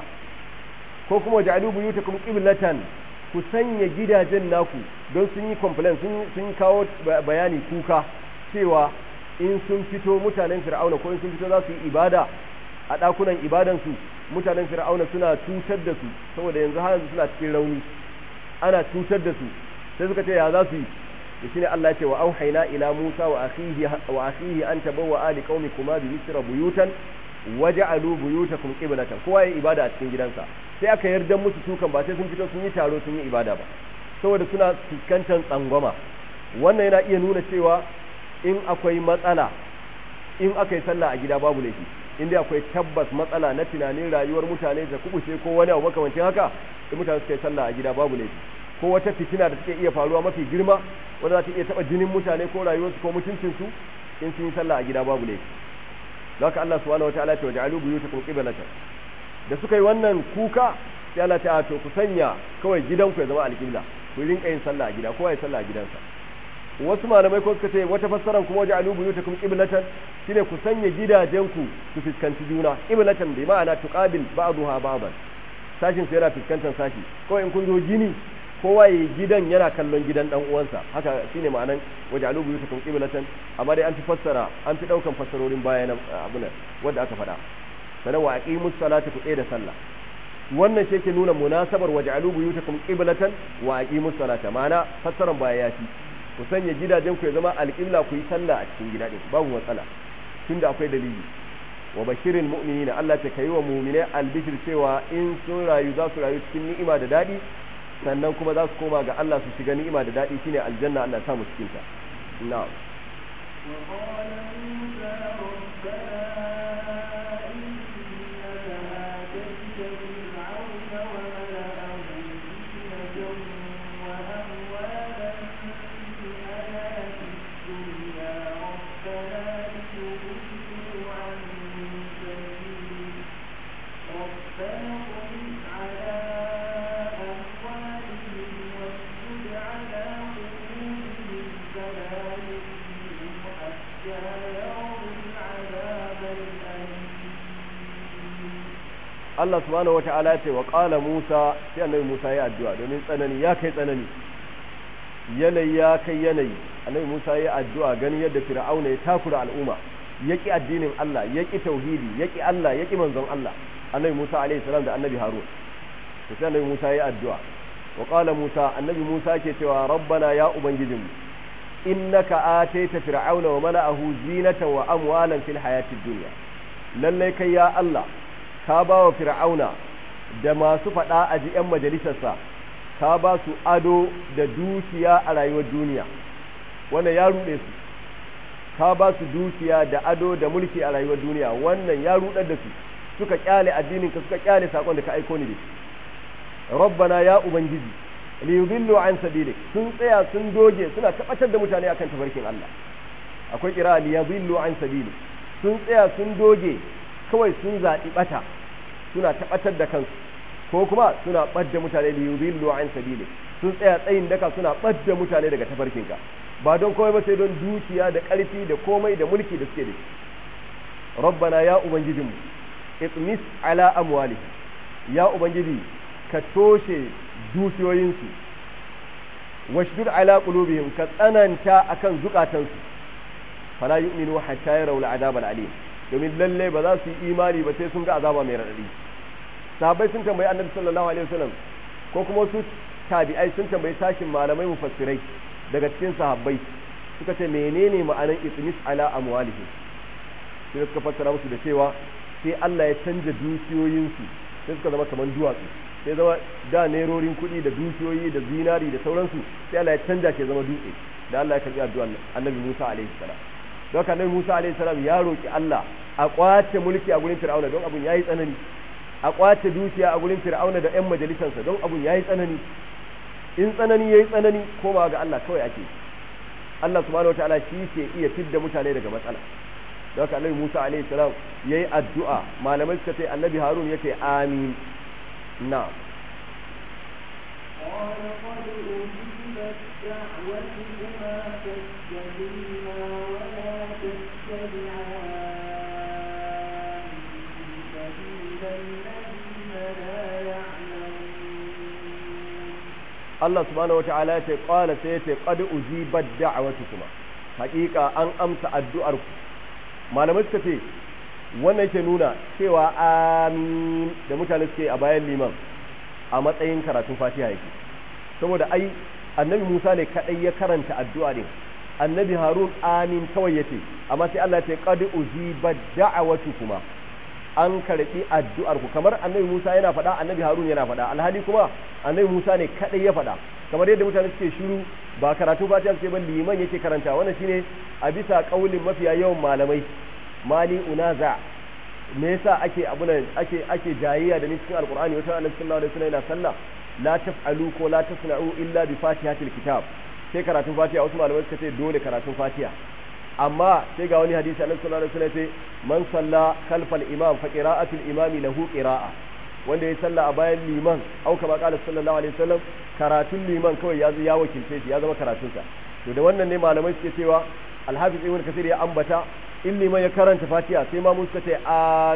ko kuma waja'alu buyutakum qiblatan ku sanya gidajen naku don sun yi complaint sun sun kawo bayani kuka cewa in sun fito mutanen fir'auna ko in sun fito za su yi ibada a ɗakunan ibadansu mutanen fir'auna suna cutar da su saboda yanzu har yanzu suna cikin rauni ana cutar da su sai suka ce ya za su yi da shine Allah ya ce wa auhayna ila Musa wa akhihi wa akhihi an tabawwa ali qaumikuma bi misra buyutan waj'alu buyutakum qiblatan kowa ya ibada a cikin gidansa sai aka yarda musu tukan ba sai sun fito sun yi taro sun yi ibada ba saboda suna fuskantar tsangwama wannan yana iya nuna cewa in akwai matsala in aka yi sallah a gida babu laifi in dai akwai tabbas matsala na tunanin rayuwar mutane da kubuce ko wani abu makamancin haka in mutane suka yi sallah a gida babu laifi ko wata fitina da take iya faruwa mafi girma wanda za ta iya taba jinin mutane ko rayuwarsu ko mutuncinsu in sun yi sallah a gida babu laifi don haka Allah subhanahu wataala ya ce waja'alu buyutakum qiblatan da suka yi wannan kuka sai Allah ta to ku sanya kawai gidanku ya zama alƙibla ku rinka yin sallah a gida kowa ya sallah a gidansa wasu malamai ko suka ce wata fassaran kuma waje alubu yuta kuma qiblatan shine ku sanya gidajenku su fuskanci juna qiblatan bi ma'ana tuqabil ba'daha ba'dan sashin sai yana fuskantar sashi kawai in kun zo gini kowa ya gidan yana kallon gidan dan uwansa haka shine ma'anan waje alubu yuta kuma qiblatan amma dai an fi fassara an fi daukan fassarorin bayan abun wanda aka faɗa sanan wa aqimus salata ku da sallah wannan shi ke nuna munasabar waje alubu yuta kuma qiblatan wa aqimus salata ma'ana fassaran baya ya fi ku sanya gidajen ku ya zama alƙibla ku yi sallah a cikin gida din babu matsala tunda akwai dalili wa bashirin mu'minina Allah ta kai wa mu'minai albishir cewa in sun rayu za su rayu cikin ni'ima da daɗi sannan kuma za su koma ga Allah su shiga ni'ima da daɗi shine aljanna Allah ta mu cikin ta na'am وقال موسى ربنا إنك آتيت فرعون وملأه زينة وأموالا في الحياة الدنيا ربنا ليضلوا عن سبيلك ربنا اطمس على أموالهم واشدد على قلوبهم فلا يؤمنوا حتى يروا العذاب الأليم Allah subhanahu wata'ala ya ce wa qala Musa sai annabi Musa ya addu'a domin tsanani ya kai tsanani yanayi ya kai yanayi annabi Musa ya addu'a ganin yadda Fir'auna ya takura al'umma yaki addinin Allah yaki tauhidi yaki Allah yaki manzon Allah annabi Musa alaihi salam da annabi Harun to sai annabi Musa ya addu'a wa qala Musa annabi Musa ke cewa rabbana ya ubangijinmu innaka ataita fir'auna wa mala'ahu zinatan wa amwalan fil hayatid dunya lallai kai ya Allah ka ba wa fir'auna da masu faɗa a ji 'yan majalisarsa ka ba su ado da dukiya a rayuwar duniya wannan ya ruɗe su ka ba su dukiya da ado da mulki a rayuwar duniya wannan ya rudar da su suka kyale addinin ka suka kyale sakon da ka aiko ni da shi rabbana ya ubangiji li yudillu an sabilik sun tsaya sun doge suna tabbatar da mutane akan tafarkin Allah akwai kira li yudillu an sabilik sun tsaya sun doge kawai sun zaɓi bata suna tabbatar da kansu ko kuma suna ɓadda mutane li yudillu an sabilik sun tsaya tsayin daka suna ɓadda mutane daga tafarkinka ba don komai ba sai don dukiya da ƙarfi da komai da mulki da suke da shi rabbana ya ubangijinmu itmis ala amwali ya ubangiji ka toshe dukiyoyinsu washdud ala qulubihim ka tsananta akan zukatansu fala yu'minu hatta yarawul adab alim domin lalle ba za su yi imani ba sai sun ga azaba mai radadi sahabbai sun tambayi annabi sallallahu alaihi wasallam ko kuma su tabi'ai sun tambayi sashin malamai mufassirai daga cikin sahabbai suka ce menene ma'anar itmis ala amwalihim sai suka fassara musu da cewa sai Allah ya canja dukiyoyinsu sai suka zama kamar duwatsu sai zama da nerorin kuɗi da dukiyoyi da zinari da sauransu sai Allah ya canja ke zama dutse da Allah ya karbi addu'ar Annabi Musa alaihi salam don haka Annabi Musa alaihi salam ya roki Allah a kwace mulki a gurin Fir'auna don abun yayi tsanani a kwace dukiya a gurin Fir'auna da ƴan majalisansa don abun yayi tsanani in tsanani yayi tsanani koma ga Allah kawai ake Allah subhanahu wataala shi ke iya fidda mutane daga matsala da haka annabi Musa alaihi salam yayi addu'a malamai suka ce annabi Harun yake amin na قال قد أجيبت دعوتكما فاستقيما ولا تتبعان سبيل الذين لا يعلمون Allah subhanahu wataala ya ce qala sai ya ce qad ujibat da'watukuma haƙiƙa an amsa addu'ar ku malamai suka ce wannan yake nuna cewa amin da mutane suke a bayan liman a matsayin karatun fatiha yake saboda ai annabi Musa ne kadai ya karanta addu'a din annabi Harun amin kawai yace amma sai Allah ya ce qad ujibat da'watukuma an karbi addu'ar ku kamar annabi Musa yana faɗa annabi Harun yana faɗa alhali kuma annabi Musa ne kadai ya faɗa kamar yadda mutane suke shiru ba karatu fatiha suke ba liman yake karanta wannan shine a bisa kaulin mafiya yawan malamai mali unaza me yasa ake abuna ake ake jayayya da ni cikin alqur'ani wata annabi sallallahu alaihi wasallam yana sallah la taf'alu ko la tasna'u illa bi fatihatil kitab sai karatun fatiha wasu malamai suka ce dole karatun fatiha amma sai ga wani hadisi annabi sallallahu alaihi wasallam sai man salla khalfal imam fa qira'atul imami lahu qira'a wanda ya salla a bayan liman au kama qala sallallahu alaihi wasallam karatun liman kawai ya ya wakilce shi ya zama karatun sa to da wannan ne malamai suke cewa alhafiz ibn kasir ya ambata in liman ya karanta fatiha sai ma mun suka ce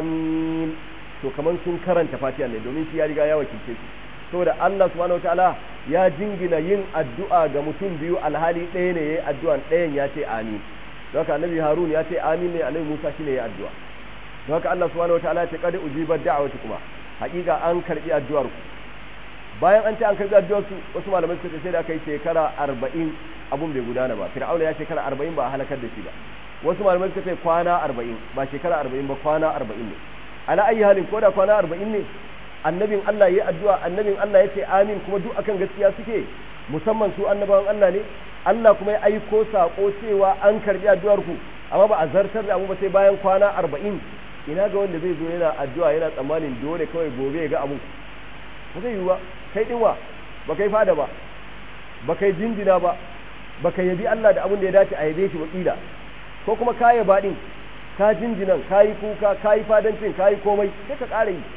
amin to kaman sun karanta fatiha ne domin shi ya riga ya wakilce shi saboda Allah subhanahu wataala ya jingina yin addu'a ga mutum biyu alhali ɗaya ne yayi addu'an ɗayan ya ce amin don haka annabi harun ya ce amin ne annabi musa shine ya addu'a don haka Allah subhanahu wataala ya ce qad ujibat da'wati kuma hakika an karbi addu'ar ku bayan an ce an karbi addu'ar su wasu malamai suka ce sai da aka yi shekara 40 abun bai gudana ba fir'auna ya shekara 40 ba a halakar da shi ba wasu malamai suka ce kwana 40 ba shekara 40 ba kwana 40 ne ala ayi halin ko da kwana 40 ne annabin Allah ya yi addu'a annabin Allah ya ce amin kuma duk akan gaskiya suke musamman su annabawan Allah ne Allah kuma ya aiko sako cewa an karbi addu'ar ku amma ba a zartar da abu ba sai bayan kwana arba'in ina ga wanda zai zo yana addu'a yana tsammanin dole kawai gobe ya ga abu ba zai yiwu ba kai dinwa ba kai fada ba ba kai jinjina ba ba kai yabi Allah da abin da ya dace a yabe shi wakila ko kuma ka yaba din ka jinjinan ka yi kuka ka yi fadancin ka yi komai sai ka ƙara yi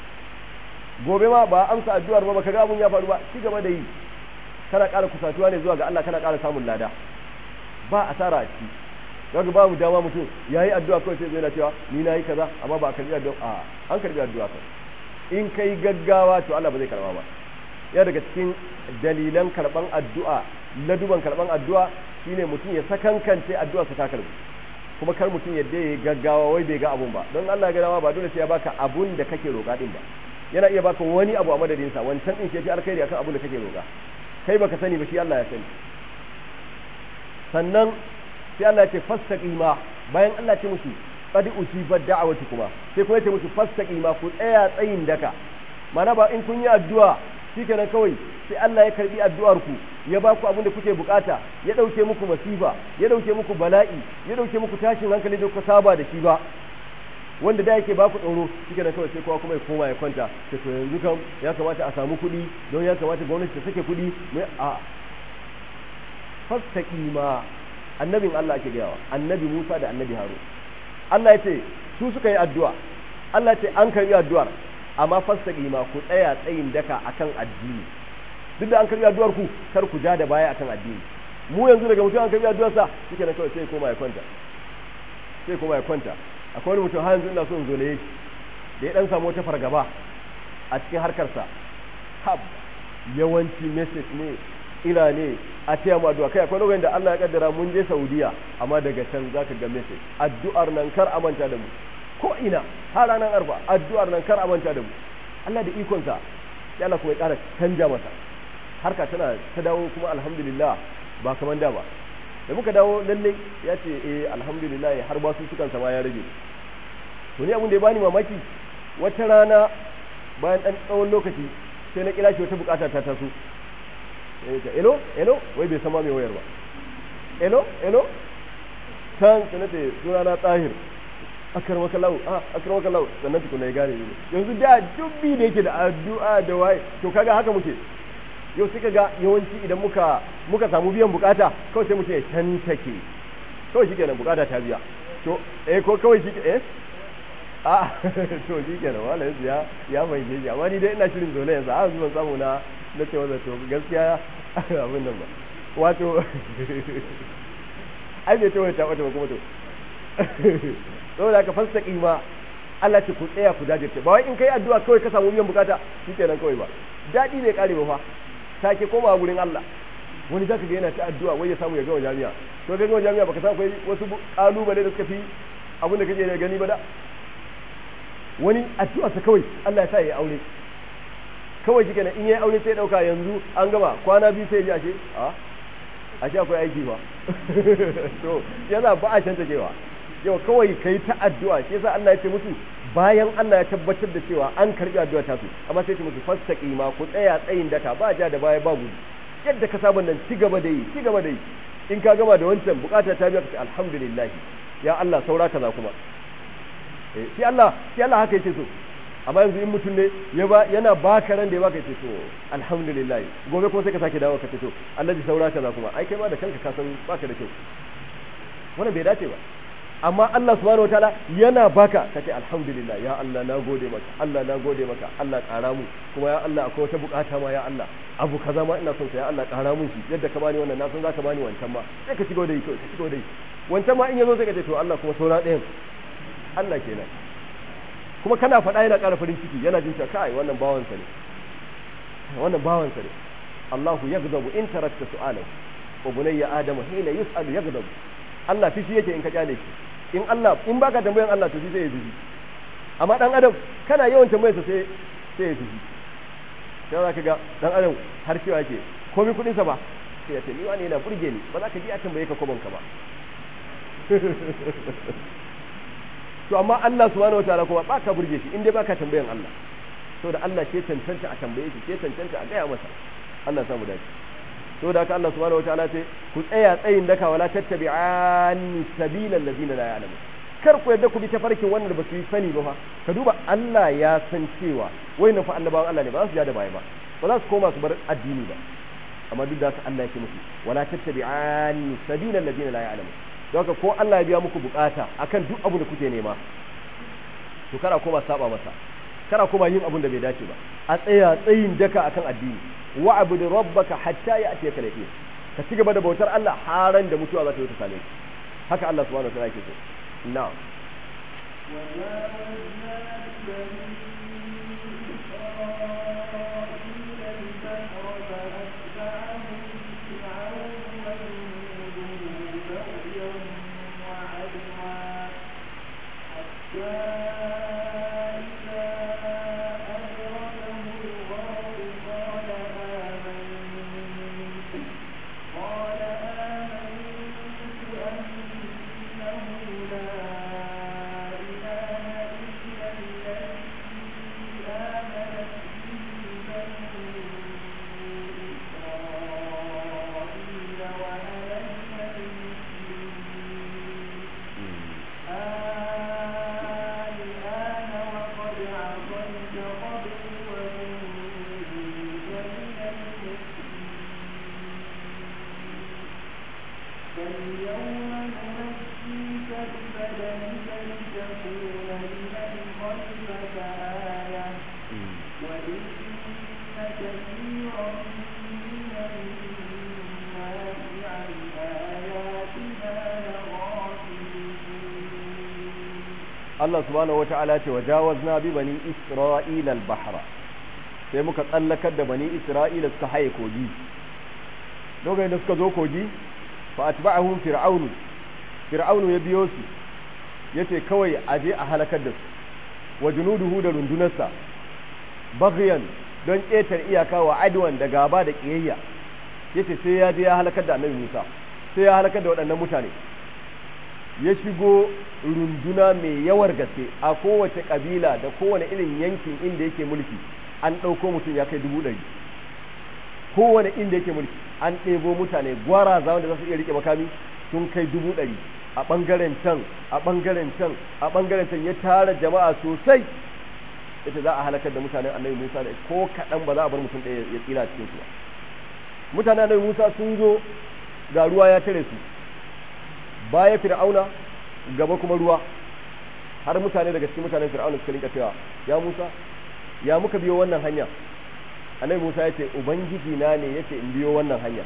gobe ma ba amsa addu'ar ba baka ga abun ya faru ba ci gaba da yi kana ƙara kusatuwa ne zuwa ga Allah kana ƙara samun lada ba asara a ciki daga babu dama mutum ya yi addu'a kawai sai zai na cewa ni na yi kaza amma ba a karbi addu'a a an karbi addu'a kan in kai gaggawa to Allah ba zai karba ba ya daga cikin dalilan karban addu'a laduban karban addu'a shine mutum ya sakankance addu'a sa ta karbu kuma kar mutum yadda ya yi gaggawa wai bai ga abun ba don Allah ya ga dama ba dole sai ya baka abun da kake roƙa din ba yana iya baka wani abu a madadin sa wancan din shi yafi alkhairi akan abun da kake roƙa kai baka sani ba shi Allah ya sani sannan sai Allah ya ce fastaqima bayan Allah ce musu qad ujibat da'awati kuma sai kuma ya ce musu fastaqima ku tsaya tsayin daka mana ba in kun yi addu'a shikenan kawai sai Allah ya karbi addu'ar ku ya ba ku abin da kuke bukata ya dauke muku masifa ya dauke muku bala'i ya dauke muku tashin hankali da kuka saba da shi ba wanda da yake baku tsoro shike da kawai sai kowa kuma ya koma ya kwanta ta to yanzu kam ya kamata a samu kuɗi don ya kamata gwamnati ta sake kuɗi mai a fastaqima annabin Allah ake gayawa annabi Musa da annabi Harun Allah ya ce su suka yi addu'a Allah ce an karbi addu'ar amma fastaqima ku tsaya tsayin daka akan addini duk da an karbi addu'ar ku kar ku ja da baya akan addini mu yanzu daga mutum an karbi addu'ar sa shike da kawai sai koma ya kwanta sai koma ya kwanta akwai wani mutum har yanzu ina so in zolaye shi da ya dan samu wata fargaba a cikin harkarsa hab yawanci message ne ina ne a taya mu addu'a kai akwai lokacin da Allah ya kaddara mun je Saudiya amma daga can zaka ga message addu'ar nan kar a manta da mu ko ina har ranar arfa addu'ar nan kar a manta da mu Allah da ikon sa sai Allah kuma ya ƙara canja masa harka tana ta dawo kuma alhamdulillah ba kaman da ba da muka dawo lalle ya ce eh alhamdulillah har ba su sukan sama ya rage to ni abin da ya bani mamaki wata rana bayan dan tsawon lokaci sai na kira shi wata bukata ta taso eh ta elo elo wai bai sama mai wayar ba elo elo can sai nace suna na tsahir akar maka lau ah akar maka lau sannan tukuna ya gane ni yanzu da dubbi da yake da addu'a da waye to kaga haka muke yau suka ga yawanci idan muka muka samu biyan bukata kawai sai mutum ya tantake kawai shi kenan bukata ta biya to eh ko kawai shi eh a to shi kenan wala yanzu ya ya mai shi amma ni dai ina shirin dole yanzu a zuwan samu na na ce wanda to gaskiya abin nan ba wato ai bai ta wata ta wata ba kuma to saboda ka fasta kima Allah ce ku tsaya ku dajirce ba wai in kai addu'a kawai ka samu biyan bukata shi kenan kawai ba daɗi bai kare ba fa sake komawa gurin Allah wani zaka ga yana ta addu'a wai ya samu ya gama jami'a to ga gama jami'a baka san akwai wasu kalubale da suka fi abin da kake gani ba da wani addu'a sa kawai Allah ya sa ya aure kawai shi kenan in yayi aure sai dauka yanzu an gama kwana biyu sai ya ji ashe a ashe akwai aiki ba to yana ba a canta cewa yau kawai kai ta addu'a shi yasa Allah ya ce musu bayan Allah ya tabbatar da cewa an karbi addu'a ta su amma sai ce musu fastaqima ku tsaya tsayin daka ba ja da baya ba gudu yadda ka saba nan ci gaba da yi ci gaba da yi in ka gama da wancan bukata ta biya ka ce alhamdulillah ya Allah saura kaza kuma eh shi Allah shi Allah haka yake so amma yanzu in mutum ne ya ba yana baka ran da ya baka yace to alhamdulillah gobe kuma sai ka sake dawo ka ce to Allah ji saura kaza kuma ai kai ma da kanka ka san baka da kyau wannan bai dace ba amma Allah subhanahu wataala yana baka kace alhamdulillah ya Allah na gode maka Allah na gode maka Allah ƙara mu kuma ya Allah akwai wata bukata ma ya Allah abu kaza ma ina son sa ya Allah ƙara mun shi yadda ka bani wannan na san zaka bani wancan ma sai ka cigo da yi ka cigo da yi wancan ma in yazo sai ka ce to Allah kuma saura ɗayan Allah kenan kuma kana faɗa yana ƙara farin ciki yana jin cewa kai wannan bawansa ne wannan bawansa ne Allahu yaghdabu in tarakta su'alahu wa bunayya adamu hina yus'alu yaghdabu Allah fishi yake in ka kyale shi in Allah in baka tambayan Allah to shi sai ya fishi amma dan adam kana yawan tambayar sa sai sai ya fishi sai za ka ga dan adam har cewa yake komai kudin sa ba sai ya ce ni wani yana burge ni ba za ka ji a tambaye ka kwabon ka ba to amma Allah subhanahu wataala kuma ba ka burge shi in dai baka tambayan Allah saboda Allah ke cancanta a tambaye shi ke cancanta a gaya masa Allah samu dace to da haka Allah subhanahu wataala ce ku tsaya tsayin daka wala tattabi'ani sabilal ladina la ya'lamu kar ku yadda ku bi tafarkin wannan ba su yi sani ba fa ka duba Allah ya san cewa wayannan fa annabawan Allah ne ba za su ja da baya ba ba za su koma su bar addini ba amma duk da haka Allah ya ce musu wala tattabi'ani sabilal ladina la ya'lamu don haka ko Allah ya biya muku bukata akan duk abu da kuke nema to kana koma saba masa kana kuma yin abin da bai dace ba a tsaya tsayin daka akan addini wa abudu rabbaka hatta ya'tiyaka al-yaqin ka ci gaba da bautar Allah haran da mutuwa za ta yi ta same ka haka Allah subhanahu wa ta'ala yake so na'am الذي آمنت به بنو Allah subhanahu wata'ala ce wa jawazna bi bani isra'ila al-bahra sai muka tsallakar da bani isra'ila suka haye kogi lokacin da suka zo kogi fa atba'ahum fir'aunu fir'aunu ya biyo su yace kawai aje a halakar da su wa junuduhu da rundunarsa baghyan don ƙetar iyaka wa adwan da gaba da ƙiyayya yace sai ya je ya halakar da annabi Musa sai ya halakar da waɗannan mutane ya shigo runduna mai yawar gaske a kowace ƙabila da kowane irin yankin inda yake mulki an ɗauko mutum ya kai dubu ɗari kowane inda yake mulki an ɗebo mutane gwaraza wanda za su iya riƙe makami sun kai dubu ɗari a ɓangaren can a ɓangaren can a ɓangaren can ya tara jama'a sosai ita za a halakar da mutanen annabi musa da ko kaɗan ba za a bar mutum ɗaya ya tsira cikin su ba mutanen annabi musa sun zo ga ruwa ya tare su baya fir'auna gaba kuma ruwa har mutane daga cikin mutanen fir'auna suka rinka cewa ya musa ya muka biyo wannan hanya annabi musa ya ce ubangiji na ne yace in biyo wannan hanya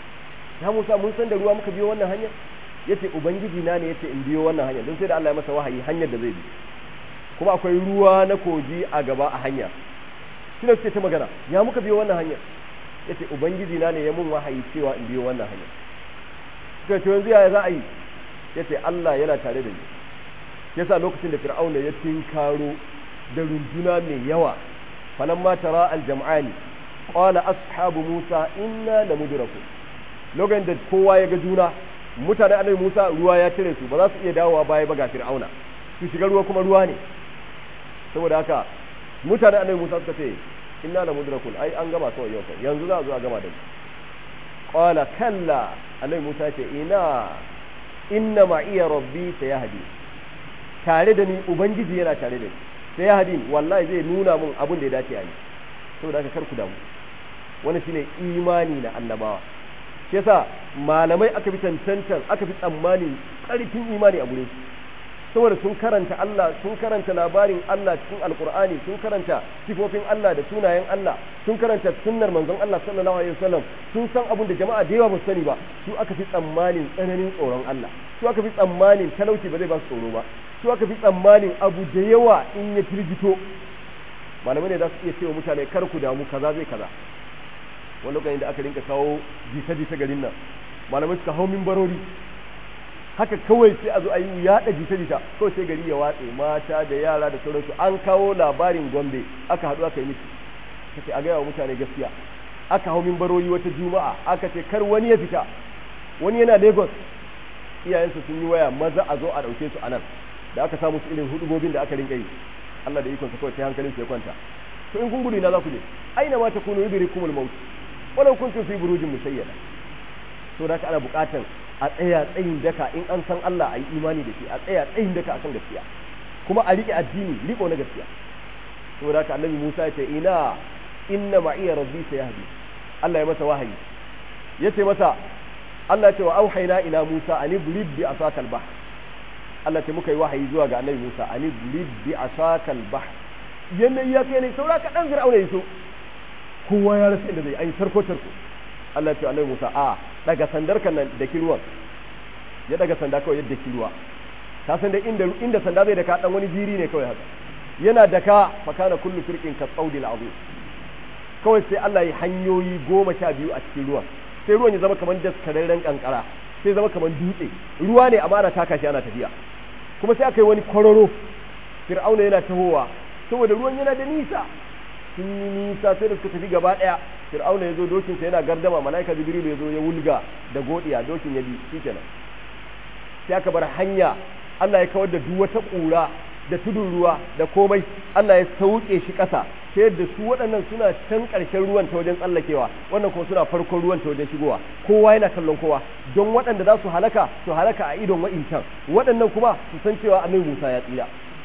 ya musa mun san da ruwa muka biyo wannan hanya yace ubangiji na ne yace in biyo wannan hanya don sai da Allah ya masa wahayi hanyar da zai bi kuma akwai ruwa na kogi a gaba a hanya shi ne suke ta magana ya muka biyo wannan hanya yace ubangiji na ne ya mun wahayi cewa in biyo wannan hanya suka ce yanzu yaya za a yi yace Allah yana tare da ni yasa lokacin da fir'auna ya tinkaro da runduna mai yawa falamma tara aljam'ani qala ashabu musa inna lamudrakun lokacin da kowa ya ga juna mutane annabi musa ruwa ya tare su ba za su iya dawowa baya ba ga fir'auna su shiga ruwa kuma ruwa ne saboda haka mutane annabi musa suka ce inna lamudrakun ai an gama kawai yau yanzu za a zo a gama da mu qala kalla annabi musa ya ce ina inna ma iya rabbi sayahdi tare da ni ubangiji yana tare da ni sayahdi wallahi zai nuna mun abin da ya dace a yi saboda haka kar ku damu wani shine imani na annabawa shi yasa malamai aka fi tantantan aka fi tsammanin karfin imani a gurin saboda sun karanta Allah sun karanta labarin Allah cikin alkur'ani sun karanta sifofin Allah da sunayen Allah sun karanta sunnar manzon Allah sallallahu alaihi wasallam sun san abin da jama'a da yawa ba su sani ba su aka fi tsammanin tsananin tsoron Allah su aka fi tsammanin talauci ba zai ba su tsoro ba su aka fi tsammanin abu da yawa in ya firgito malamai ne za su iya cewa mutane kar ku damu kaza zai kaza wani lokacin da aka rinka kawo jita-jita garin nan malamai suka hau mimbarori haka kawai sai a zo a yi yaɗa jita-jita kawai sai gari ya watse mata da yara da sauransu an kawo labarin gombe aka haɗu aka yi miki kace a gaya wa mutane gaskiya aka hau mimbarori wata juma'a aka ce kar wani ya fita wani yana lagos iyayensu sun yi waya maza a zo a ɗauke su a nan da aka samu su irin hudubobin da aka rinka yi Allah da ikonsa kawai sai hankalin su ya kwanta to in kun gudu ina za ku je aina ma takunu yudrikumul maut walau kuntum fi burujin mushayyada to da ana buƙatar a tsaya tsayin daka in an san Allah a yi imani da shi a tsaya tsayin daka akan gaskiya kuma a riƙe addini riƙo na gaskiya to da annabi Musa ya ce ina inna ma'iya rabbi sayahdi Allah ya masa wahayi yace masa Allah ya ce wa auhayna ila Musa an ibrib bi asakal bahr Allah ce muka yi wahayi zuwa ga annabi Musa an ibrib bi asakal bahr yanayi ya kai ne saura kaɗan fir'auna ya so kowa ya rasa inda zai ai tarko tarko Allah ce annabi Musa a daga sandar kan nan da kiruwan ya daga sanda kawai yadda kiruwa ka san da inda inda sanda zai daka dan wani jiri ne kawai haka yana daka fa kana kullu firqin ka tsaudil azim kawai sai Allah ya hanyoyi goma sha biyu a cikin ruwan sai ruwan ya zama kamar daskararren kankara sai zama kamar dutse ruwa ne amma ana taka shi ana tafiya kuma sai aka yi wani kwararo fir'auna yana tahowa saboda ruwan yana da nisa sun yi nisa sai da suka tafi gaba ɗaya fir'auna ya zo dokinsa yana gardama mala'ika jibrilu ya zo ya wulga da godiya dokin ya bi shikenan sai aka bar hanya Allah ya kawar da duk wata ƙura da tudun ruwa da komai Allah ya sauke shi ƙasa ta yadda su waɗannan suna can ƙarshen ruwan ta wajen tsallakewa wannan kuma suna farkon ruwan ta wajen shigowa kowa yana kallon kowa don waɗanda za su halaka su halaka a idon wa'incan waɗannan kuma su san cewa annabi Musa ya tsira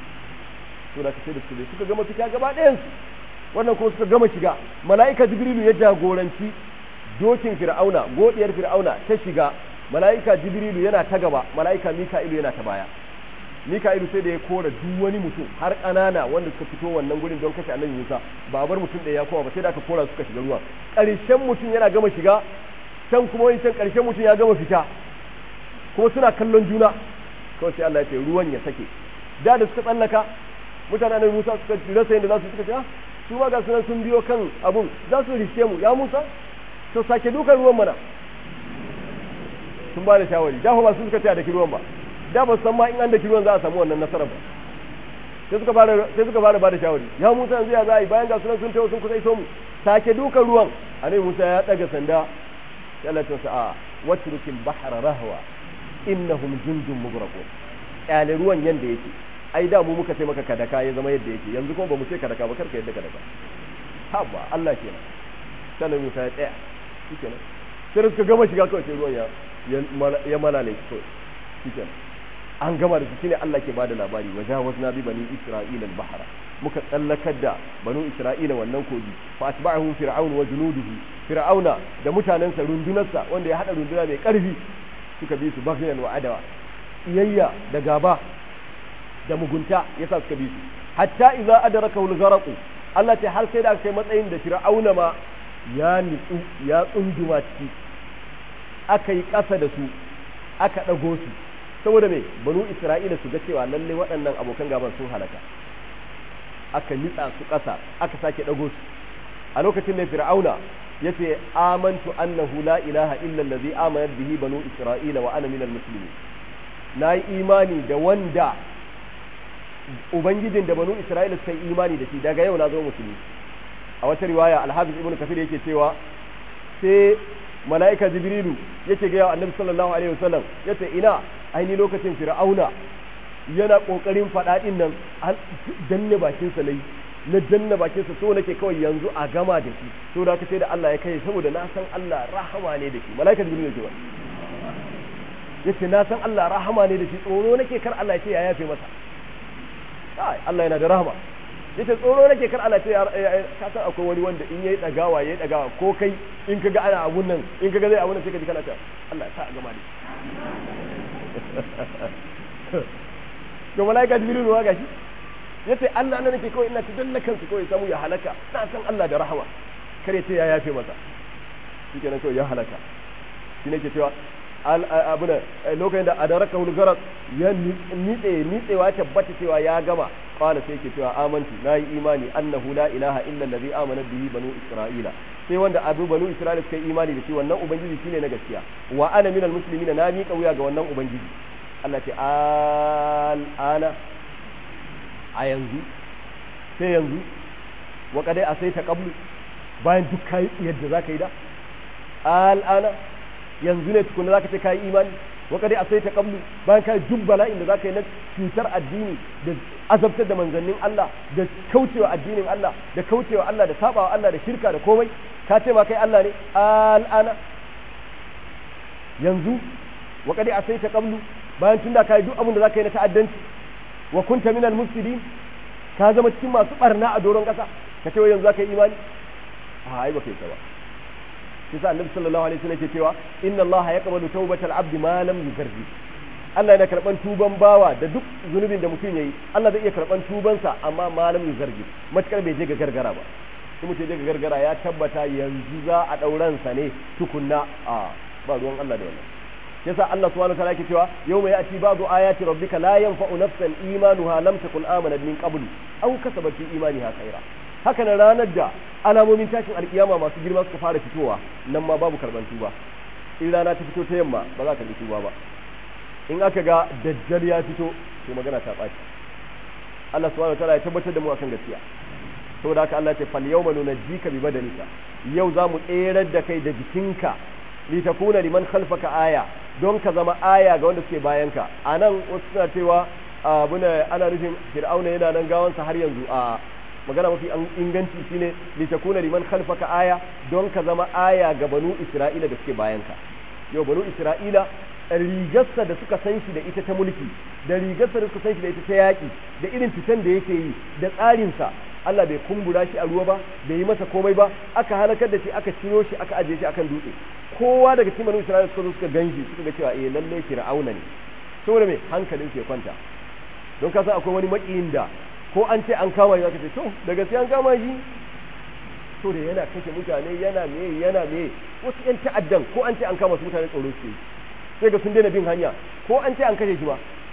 to da kace da su suka gama fita gaba ɗayansu wannan kuma suka gama shiga mala'ika jibrilu ya jagoranci dokin fir'auna godiyar fir'auna ta shiga mala'ika jibrilu yana ta gaba mala'ika mika'ilu yana ta baya mika'ilu sai da ya kora duk wani mutum har ƙanana wanda suka fito wannan gurin don kashe annabi musa ba bar mutum ɗaya ya koma ba sai da aka kora suka shiga ruwa ƙarshen mutum yana gama shiga can kuma wani can ƙarshen mutum ya gama fita kuma suna kallon juna kawai sai Allah ya ce ruwan ya sake da da suka tsallaka mutanen annabi Musa suka rasa yadda za su suka ce ah su ma ga sunan sun biyo kan abun za su riske mu ya Musa to sake dukan ruwan mana sun ba da shawari da ba su suka ce da ruwan ba da ba san ma in an da ruwan za a samu wannan nasarar ba sai suka fara sai suka fara ba da shawari ya Musa yanzu ya za a yi bayan ga sunan sun tawo sun kusa iso mu sake dukan ruwan annabi Musa ya daga sanda sai Allah ya ce a watrukil bahra rahwa innahum jundun mugraqun kyale ruwan yanda yake ai da mu muka ce maka kadaka ya zama yadda yake yanzu kuma ba mu ce kadaka ba karka yadda kadaka haba Allah kenan sai Musa ya tsaya shikenan sai suka gama shiga kawai sai ruwan ya ya malale kawai shikenan an gama da su shine Allah ke bada labari wa jawazna bi bani isra'ila al-bahra muka tsallakar da banu isra'ila wannan kogi fa atba'ahu fir'aun wa junuduhu fir'auna da mutanensa rundunarsa wanda ya hada runduna mai karfi suka bi su baghyan wa adawa iyayya da gaba da mugunta yasa suka bi su hatta idza adrakahu al-gharq Allah ta har sai da kai matsayin da fir'auna ma ya nitsu ya tsunduma ciki aka yi ƙasa da su aka ɗago su saboda me banu isra'ila su ga cewa lalle waɗannan abokan gaban sun halaka aka nitsa su ƙasa aka sake ɗago su a lokacin da fir'auna ya ce amantu annahu la ilaha illa allazi amanat bihi banu isra'ila wa ana minal muslimin na yi imani da wanda ubangijin da banu isra'ila suka yi imani da shi daga yau na zo musulmi a wata riwaya alhafiz ibnu kafir yake cewa sai mala'ika jibrilu yake ga annabi sallallahu alaihi wasallam yace ina aini lokacin fir'auna yana kokarin fada din nan danne bakin sa nayi na danne bakin sa so nake kawai yanzu a gama da shi to da kace da Allah ya kai saboda na san Allah rahama ne da shi mala'ika jibrilu yake yace na san Allah rahama ne da shi tsoro nake kar Allah ya ce ya yafe masa ai Allah yana da rahama yace tsoro nake kar Allah ce ka san akwai wani wanda in yayi dagawa yayi dagawa ko kai in kaga ana abun nan in kaga zai abun nan sai ka ji kana ta Allah ya sa a gama da to malaika jibril ruwa gashi yace Allah nan nake kawai ina ta danna kansu kawai samu ya halaka na san Allah da rahama kare ce ya yafe masa shikenan kawai ya halaka shi ne ke cewa abu da lokacin da adaraka hulgarat ya nitse nitsewa tabbata cewa ya gama qala sai yake cewa amantu nayi imani annahu la ilaha illa allazi amana bihi banu isra'ila sai wanda abu banu isra'ila suka yi imani da shi wannan ubangiji shine na gaskiya wa ana minal muslimina na miƙa wuya ga wannan ubangiji Allah ce al'ana a yanzu sai yanzu wa kadai a sai ta qablu bayan duk kai yadda zaka yi da al'ana yanzu ne tukuna zaka ce kai imani wa kadai a sai ta qablu bayan kai duk bala'in da zaka yi na cutar addini da azabtar da manzannin Allah da kaucewa addinin Allah da kaucewa Allah da sabawa Allah da shirka da komai ka ce ma kai Allah ne al'ana yanzu wa kadai a sai ta qablu bayan tunda kai duk abin da zaka yi na ta'addanci wa kunta minal mufsidin ka zama cikin masu barna a doron kasa ka ce yanzu zaka yi imani a ai ba kai ta ba shi sa annabi sallallahu alaihi wasallam ke cewa inna allaha yaqbalu tawbatal abdi ma lam yugarri Allah yana karban tuban bawa da duk zunubin da mutum yayi Allah zai iya karban tubansa amma ma lam yugarri matakar bai je ga gargara ba in mutum je ga gargara ya tabbata yanzu za a dauran sa ne tukunna a ba ruwan Allah da wannan yasa Allah subhanahu wa ta'ala yake cewa yawma ya'ti ba'du ayati rabbika la yanfa'u nafsan imanuha lam takun amanat min qablu aw kasabat fi imaniha khaira haka nan ranar da alamomin tashin alkiyama masu girma suka fara fitowa nan ma babu karban tuba in rana ta fito ta yamma ba za ka karbi tuba ba in aka ga dajjal ya fito to magana ta ɓaci Allah subhanahu wa ta'ala ya tabbatar da mu akan gaskiya saboda haka Allah ya ce fal yawma nunajjika bi badanika yau za mu tserar da kai da jikinka litakuna liman khalfaka aya don ka zama aya ga wanda suke bayanka anan wasu suna cewa abuna ana nufin fir'auna yana nan gawansa har yanzu a magana mafi inganci shine litakuna liman khalfaka aya don ka zama aya ga banu isra'ila da suke bayanka yau banu isra'ila rigarsa da suka san shi da ita ta mulki da rigarsa da suka san shi da ita ta yaƙi da irin fitan da yake yi da tsarinsa Allah bai kumbura shi a ruwa ba bai yi masa komai ba aka halakar da shi aka ciro shi aka ajiye shi akan dutse kowa daga cikin banu isra'ila suka zo suka ganshi suka ga cewa eh lalle fir'auna ne saboda me hankalin su ya kwanta don ka san akwai wani makiyin da ko an ce an kama shi zaka ce to da gaskiya an kama shi to da yana kashe mutane yana me yana me wasu yan ta'addan ko an ce an kama su mutane tsoro su sai ga sun daina bin hanya ko an ce an kashe shi ba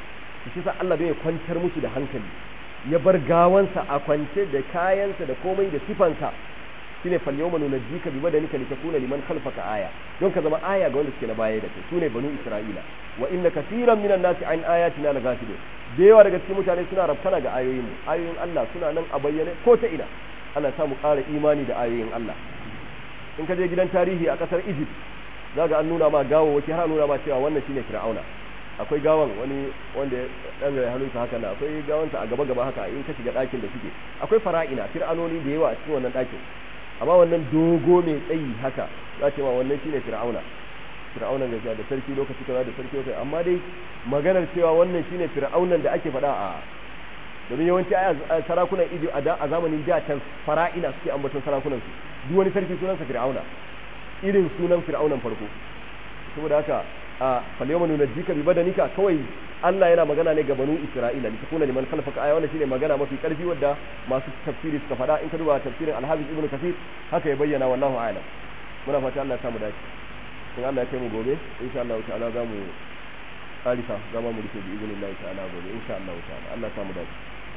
shi sa Allah bai kwantar musu da hankali ya bar gawansa a kwance da kayansa da komai da sifansa shine fal yawma nunajjika bi badanika litakuna liman khalfaka aya don ka zama aya ga wanda suke na baya da kai sune banu isra'ila wa inna kaseeran minan nasi an ayatina laghafilun da yawa daga cikin mutane suna rabtana ga ayoyin mu ayoyin Allah suna nan a bayyane ko ta ina Allah ya mu ƙara imani da ayoyin Allah in ka je gidan tarihi a ƙasar Egypt zaga an nuna ma gawawaki har nuna ma cewa wannan shine Fir'auna akwai gawan wani wanda ya dan rai hannunsa haka na akwai gawansa a gaba gaba haka in ka shiga ɗakin da suke akwai fara'ina fir'anoni da yawa a cikin wannan ɗakin amma wannan dogo mai tsayi haka za ce ma wannan shine fir'auna fir'aunan gaskiya da sarki lokaci kaza da sarki lokaci amma dai maganar cewa wannan shine fir'aunan da ake faɗa a domin yawanci a sarakunan idi a zamanin da can fara'ina suke ambaton sarakunan su duk wani sarki sunansa fir'auna irin sunan fir'aunan farko saboda haka a falyawma nunajjika bi badanika kawai Allah yana magana ne ga banu Isra'ila li takuna liman khalfaka aya wannan shine magana mafi karfi wadda masu tafsiri suka faɗa in ka duba tafsirin Al-Hafiz Ibn Kathir haka ya bayyana wallahu a'lam muna fata Allah ya samu dace in Allah ya kai mu gobe insha Allah ta'ala za mu alisa za mu rike bi idinillahi ta'ala gobe insha Allah ta'ala Allah ya samu dace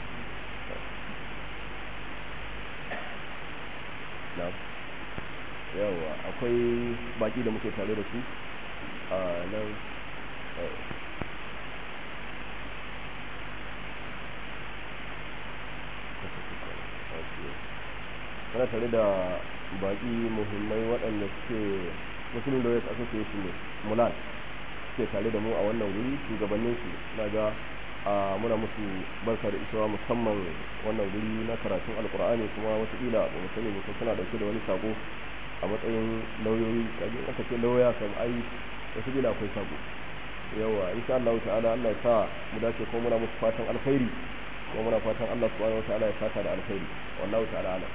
na'am yawa akwai baki da muke tare da su a nan kana tare da baki muhimmai waɗanda suke muslim lawyers association ne mulan suke tare da mu a wannan wuri shugabannin su na ga muna musu barka da isowa musamman wannan wuri na karatun alkur'ani kuma watakila ba mu sani mutum suna dauke da wani sako a matsayin lauyoyi kaji aka ce lauya kam ai wasu bila akwai sako yawa insha Allah ta'ala Allah ya sa mu dace ko muna musu fatan alkhairi ko muna fatan Allah subhanahu wa ta'ala ya saka da alkhairi wallahu ta'ala alam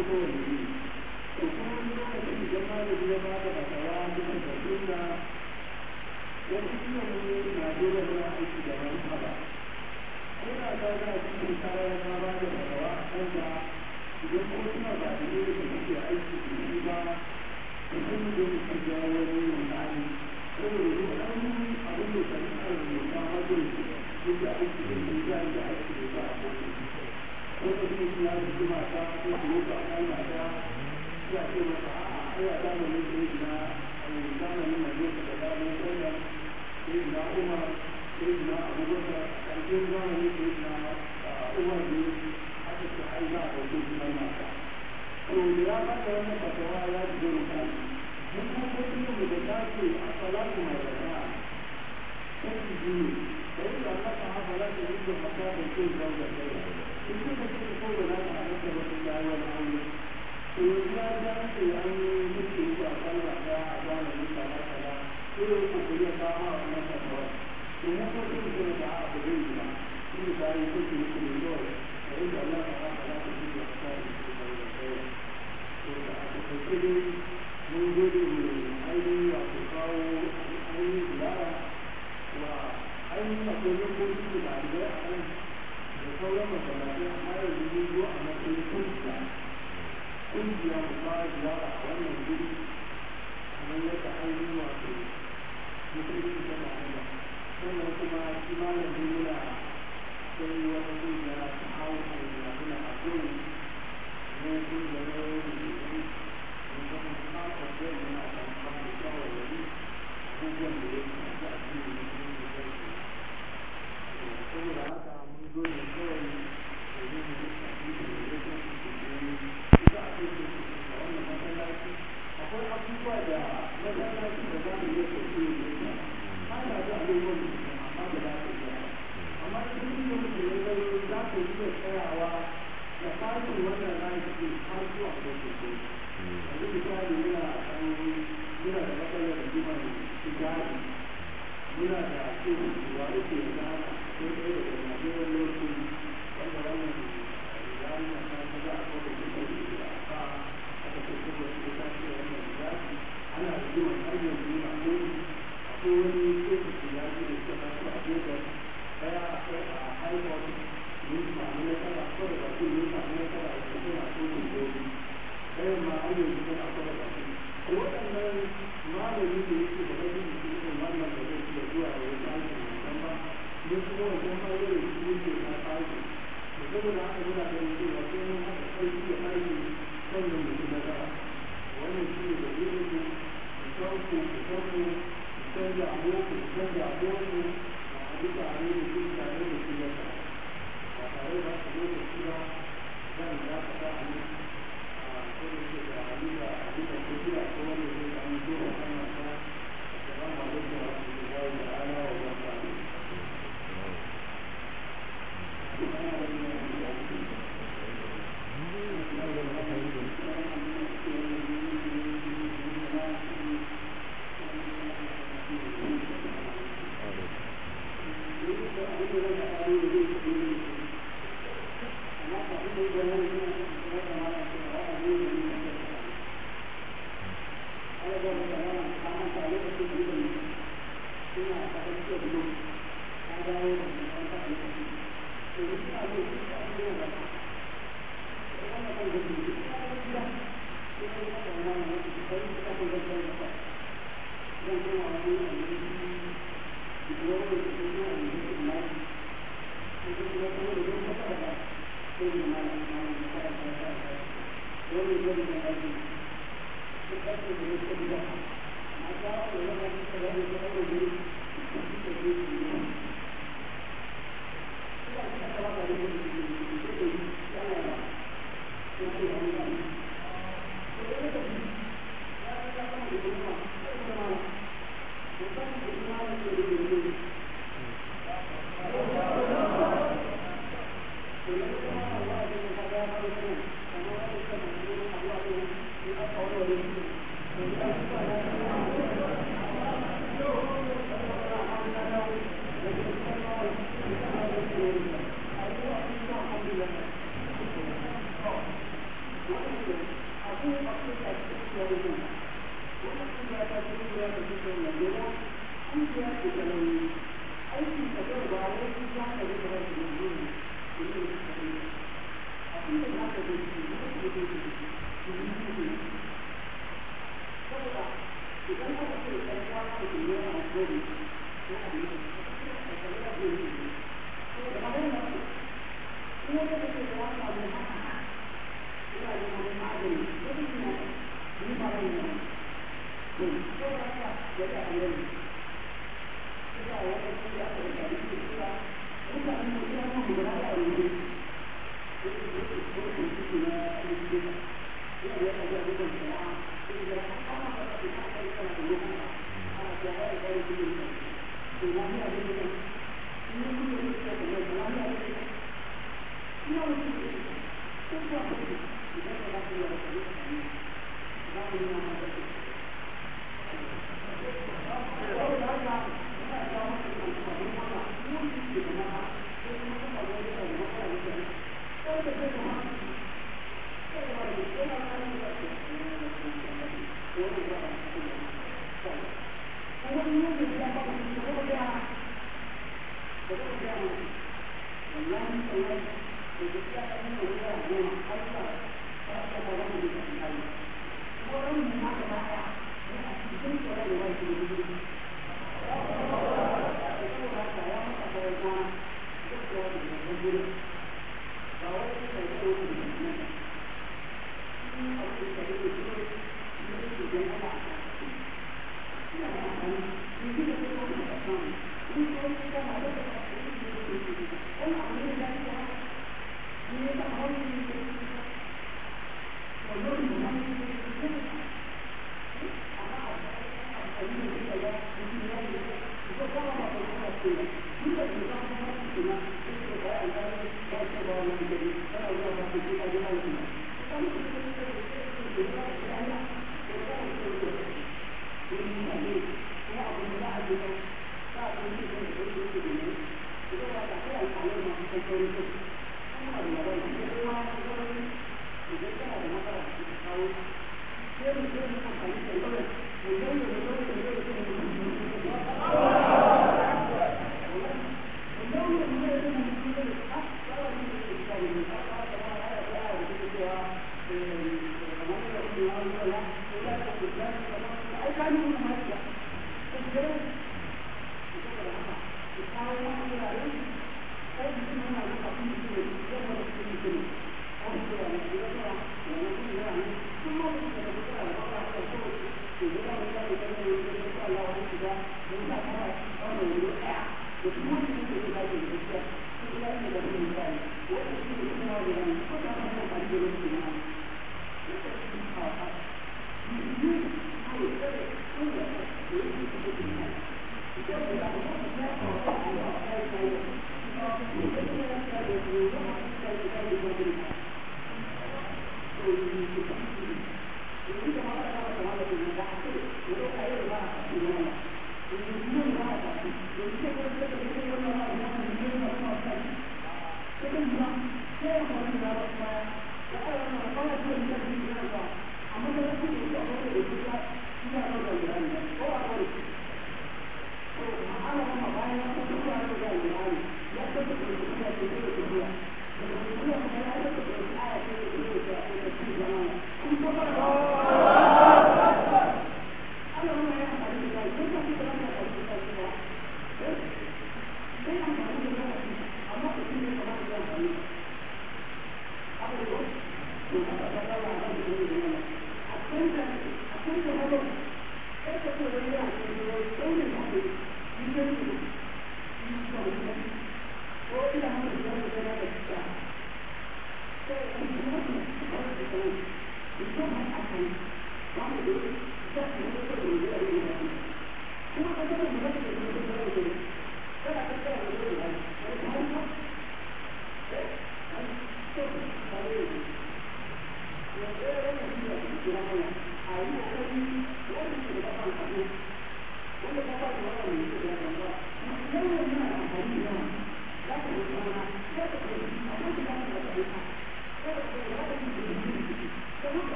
ko wani ne to kuma wani lokacin idan malami ya ba da fatawa bisa ga sunna wani suna ne Najeriya suna aiki da wani haba ko da ta ga cikin kayan ma ba da fatawa a kanta idan ko suna ba da ne da suke aiki da shi ba da sun da su ga wani yunani saboda duk an abin da shari'ar mai ta hajjar su da aiki da shi za a yi aiki da ba a kotu ko da su suna da su mata ko su yi ba a mata ya ce masa a'a ai a zamanin da yake na zamanin Najeriya da zamanin Kenya sai na Umar sai na Abubakar ƙarshen zamanin sai na Umar ne aka ce ai za a ɗauke shi mai mata to da ya baka wannan fatawa ya ji zai mutane mun kuma kuma mu da ta ce a salatu mai rana sai su ji ne sai da Allah ta hafa la ta yi da mata da ke zauga kai in kuka ce ko da za ta haɗa da wata dawar aure to ya ga ce an yi mutu a sallah da a zamanin kaza kaza ko ya ko ko ya kama wannan fatawa to mu ko kun ce da a ba zai yi ba shi da yi ko ku ku ne dole da inda Allah ta hafa la ta yi da mata da ke zauga kai to da a ko dai mun gode mu ainihin wato kawo ainihin ziyara wa ainihin akwai lokaci da ɗalibai a nan da sauran masallatai amma yanzu mun zo a matsayin kungiya kungiya mu ba ziyara a wannan guri kamar yadda ainihin wato musulunci ta ma'ana sannan kuma shi malamin muna sai wata kungiya ta hau a yanzu muna a gurin ne kungiyar yawon abubuwan da ya shafi a cikin mutum da ya saboda haka mun zo ne kawai domin mu shafi da ya shafi da ya ita a cikin da wannan masallaci akwai abubuwa da masallaci da za mu yi sauke da ya ana da abubuwan da amma da za su yi amma duk da mutum ya zaro za ku iya tsayawa da fasin wannan rayu har zuwa da ke yanzu misali muna kan muna da matsalar da jima tijari muna da cewa wa uku ya zama ko ɗaya daga najeriya lokacin wanda wannan rijali na kan ta za a kawo da kuma da aka aka ce kuma su ta ce wannan rijali ana da jima har yanzu na ko akwai wani tsohon tijari da suka taso a gefen ɗaya akwai a haifar mun samu nasara ko da bakin mun samu nasara da kuma tsohon gobe ɗayan ma an yanzu tana kwada ba su ko waɗannan malami da yake da wani da yake wannan da zai iya zuwa ya yi aiki musamman ba ne kuma wajen ma yau da shi yake na aiki da saboda haka muna ganin cewa sai mun haka ƙarfi da aiki sannan mutum na gaba wannan shi ne da zai yi ku san ku ku san ku ku san da aboku ku san da aboku a duka a yi da shi tare da shi yasa ba tare da haka lokaci ba zan za ka sa a yi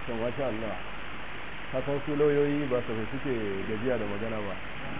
to masha Allah ka san su lauyoyi ba su suke gajiya da magana ba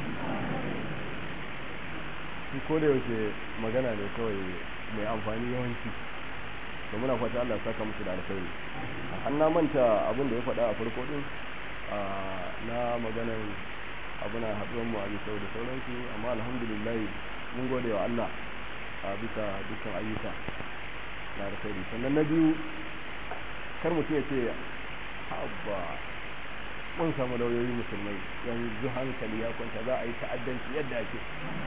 su ko da yaushe magana ne kawai mai amfani yawanci to muna fata Allah ya saka musu da alkhairi an na manta abin da ya faɗa a farko din na maganar abuna haɗuwar mu a bisa da sauransu amma alhamdulillah mun gode wa Allah a bisa dukkan ayyuka na alkhairi sannan na biyu kar mutum ya ce habba mun samu lauyoyi musulmai yanzu hankali ya kwanta za a yi ta'addanci yadda ake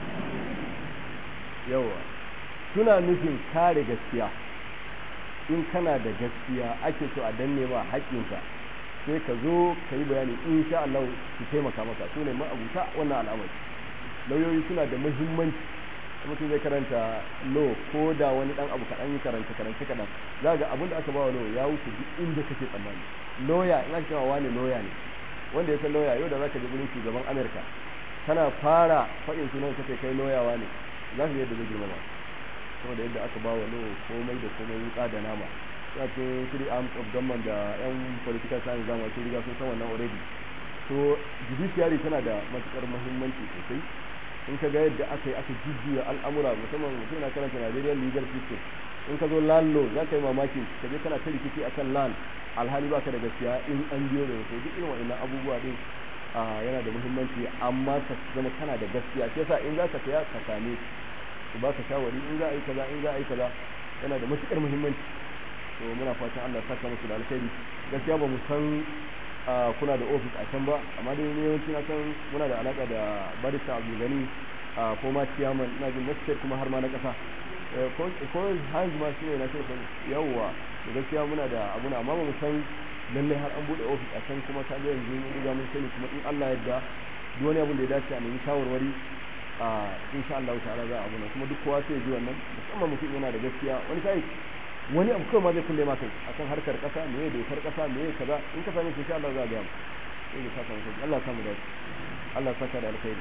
yawa suna nufin kare gaskiya in kana da gaskiya ake so a danne ma haƙƙinka sai ka zo ka yi bayani in sha Allah su taimaka maka su ne ma'abuta wannan al'amari lauyoyi suna da muhimmanci mutum zai karanta lo ko da wani dan abu kaɗan yi karanta karanta kaɗan za ga abin da aka ba wa lo ya wuce duk inda kake tsammani loya in aka cewa wani loya ne wanda ya san loya yau da zaka je gurin shugaban Amerika kana fara faɗin sunan kace kai loyawa ne za su yadda zai girmama saboda yadda aka ba wa lo komai da komai wuka da nama ya ce three arms of government da yan political science zama sun riga sun san wannan already so judiciary tana da matukar muhimmanci sosai in ka ga yadda aka yi aka jujjuya al'amura musamman mutum na karanta Nigerian legal system in ka zo land law za ka yi mamaki ka je kana ta rikici akan land alhali baka da gaskiya in an biyo da wasu duk irin wa'annan abubuwa din yana da muhimmanci amma ka zama kana da gaskiya shi yasa in za ka saya ka same su baka shawari in za a yi kaza in za a yi kaza yana da matukar muhimmanci to muna fatan Allah ya saka musu da alkhairi gaskiya ba mu san kuna da ofis a can ba amma dai ne yawanci na san muna da alaka da barista Abdul Gani a former chairman na jin na kuma har ma na kasa ko hanz ma shi ne na shirka yawwa da gaskiya muna da abu amma ba mu san lalle har an bude ofis a can kuma ta ga yanzu mun riga mun sani kuma in Allah yadda duk wani abun da ya dace a nemi shawarwari a insha Allah ta'ala za a abu kuma duk kowa sai ya ji wannan musamman mutum yana da gaskiya wani sai wani abu kawai ma zai kulle maka akan harkar kasa me ya dokar kasa me ya kaza in ka same shi insha Allah za a ga mu sai ya saka mutum Allah ya samu dace Allah ya saka da alkhairi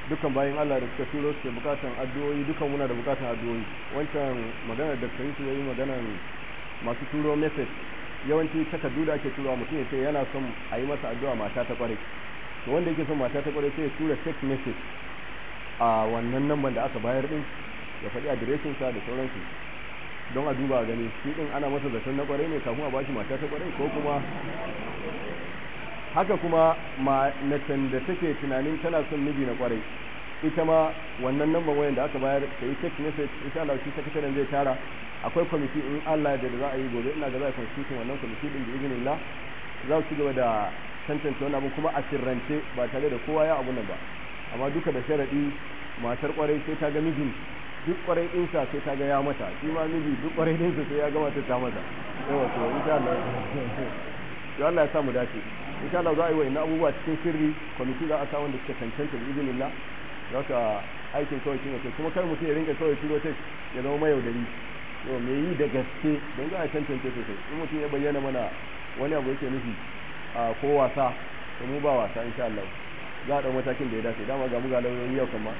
dukkan bayan Allah da suka turo su bukatan addu'o'i dukan muna da bukatan addu'o'i wancan maganar da kai su yayi maganar masu turo message yawanci takardu da ake turawa mutum ya ce yana son a yi masa addu'a mata ta kware to wanda yake son mata ta kware sai ya tura text message a wannan namban da aka bayar din ya faɗi adireshin sa da sauransu don a duba gani shi din ana masa zaton na kware ne kafin a bashi mata ta kware ko kuma haka kuma macen da take tunanin tana son miji na kwarai ita ma wannan namban wayan da aka bayar ta yi text message insha Allah shi sakataren zai tara akwai kwamiti in Allah da za a yi gobe ina ga za a constitution wannan kwamiti din da izinin Allah za su gaba da tantance wannan abu kuma a sirrance ba tare da kowa ya abu nan ba amma duka da sharadi matar kwarai sai ta ga mijin duk kwarai ɗinsa sai ta ga ya mata shi ma miji duk kwarai ɗinsa sai ya gama ta ta mata yawa to insha Allah to Allah ya sa mu dace insha Allah za a yi wa ina abubuwa cikin sirri kwamiti za a sa wanda suka cancanta da izinin Allah za ka aikin kawai shi ne kuma kar mutum ya rinka kawai turo tek ya zama mayaudari yau me yi da gaske don za a cancanta sosai in mutum ya bayyana mana wani abu yake nufi a ko wasa to mu ba wasa insha Allah za a ɗau matakin da ya dace dama ga mu ga lauyoyi yau kan ma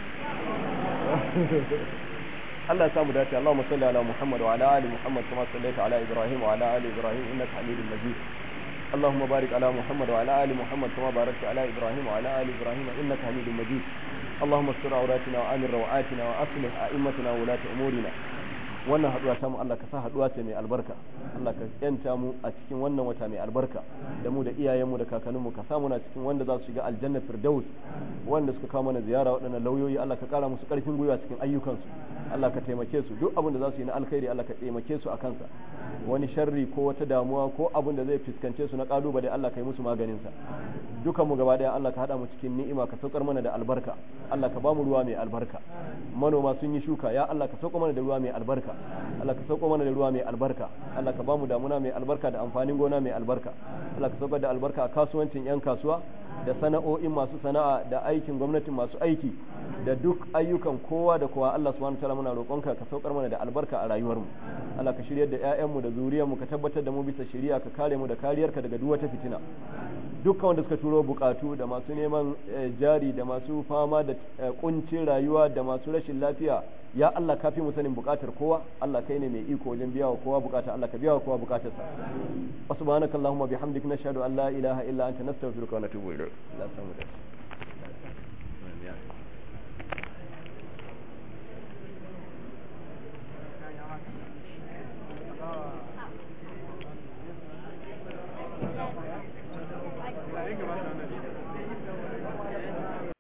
Allah ya samu dace Allahumma salli ala Muhammad wa ala ali Muhammad kama sallaita ala Ibrahim wa ala ali Ibrahim innaka Hamidum Majid اللهم بارك على محمد وعلى آل محمد كما باركت على إبراهيم وعلى آل إبراهيم إنك حميد مجيد اللهم استر عوراتنا وآمن روعاتنا وأصلح أئمتنا وولاة أمورنا wannan haduwa ta mu Allah ka sa haduwa ce mai albarka Allah ka yanta mu a cikin wannan wata mai albarka da mu da iyayenmu da kakanninmu ka samu na cikin wanda za su shiga aljanna firdaus wanda suka kawo mana ziyara waɗannan lauyoyi Allah ka kara musu ƙarfin gwiwa cikin ayyukansu Allah ka taimake su duk abin da za su yi na alkhairi Allah ka taimake su a kansa wani sharri ko wata damuwa ko abin da zai fuskance su na kalubale Allah ka yi musu maganin sa dukan mu gaba daya Allah ka hada mu cikin ni'ima ka saukar mana da albarka Allah ka ba mu ruwa mai albarka manoma sun yi shuka ya Allah ka sauko mana da ruwa mai albarka Allah ka sauko mana da ruwa mai albarka Allah ka ba mu damuna mai albarka da amfanin gona mai albarka Allah ka saukar da albarka a kasuwancin yan kasuwa da sana'o'in masu sana'a da aikin gwamnatin masu aiki da duk ayyukan kowa da kowa Allah subhanahu wataala muna roƙonka ka saukar mana da albarka a rayuwarmu Allah ka shiryar da ƴaƴanmu da zuriyarmu ka tabbatar da mu bisa shari'a ka kare mu da kariyarka daga duk wata fitina dukkan wanda suka turo bukatu da masu neman jari da masu fama da kuncin rayuwa da masu rashin lafiya ya Allah ka fi mu sanin bukatar kowa Allah kai ne mai iko wajen biya wa kowa bukata Allah ka biya wa kowa bukatarsa wa subhanakallahumma bihamdika nashhadu an la ilaha illa anta nastaghfiruka wa natubu ilayk Allah samu dace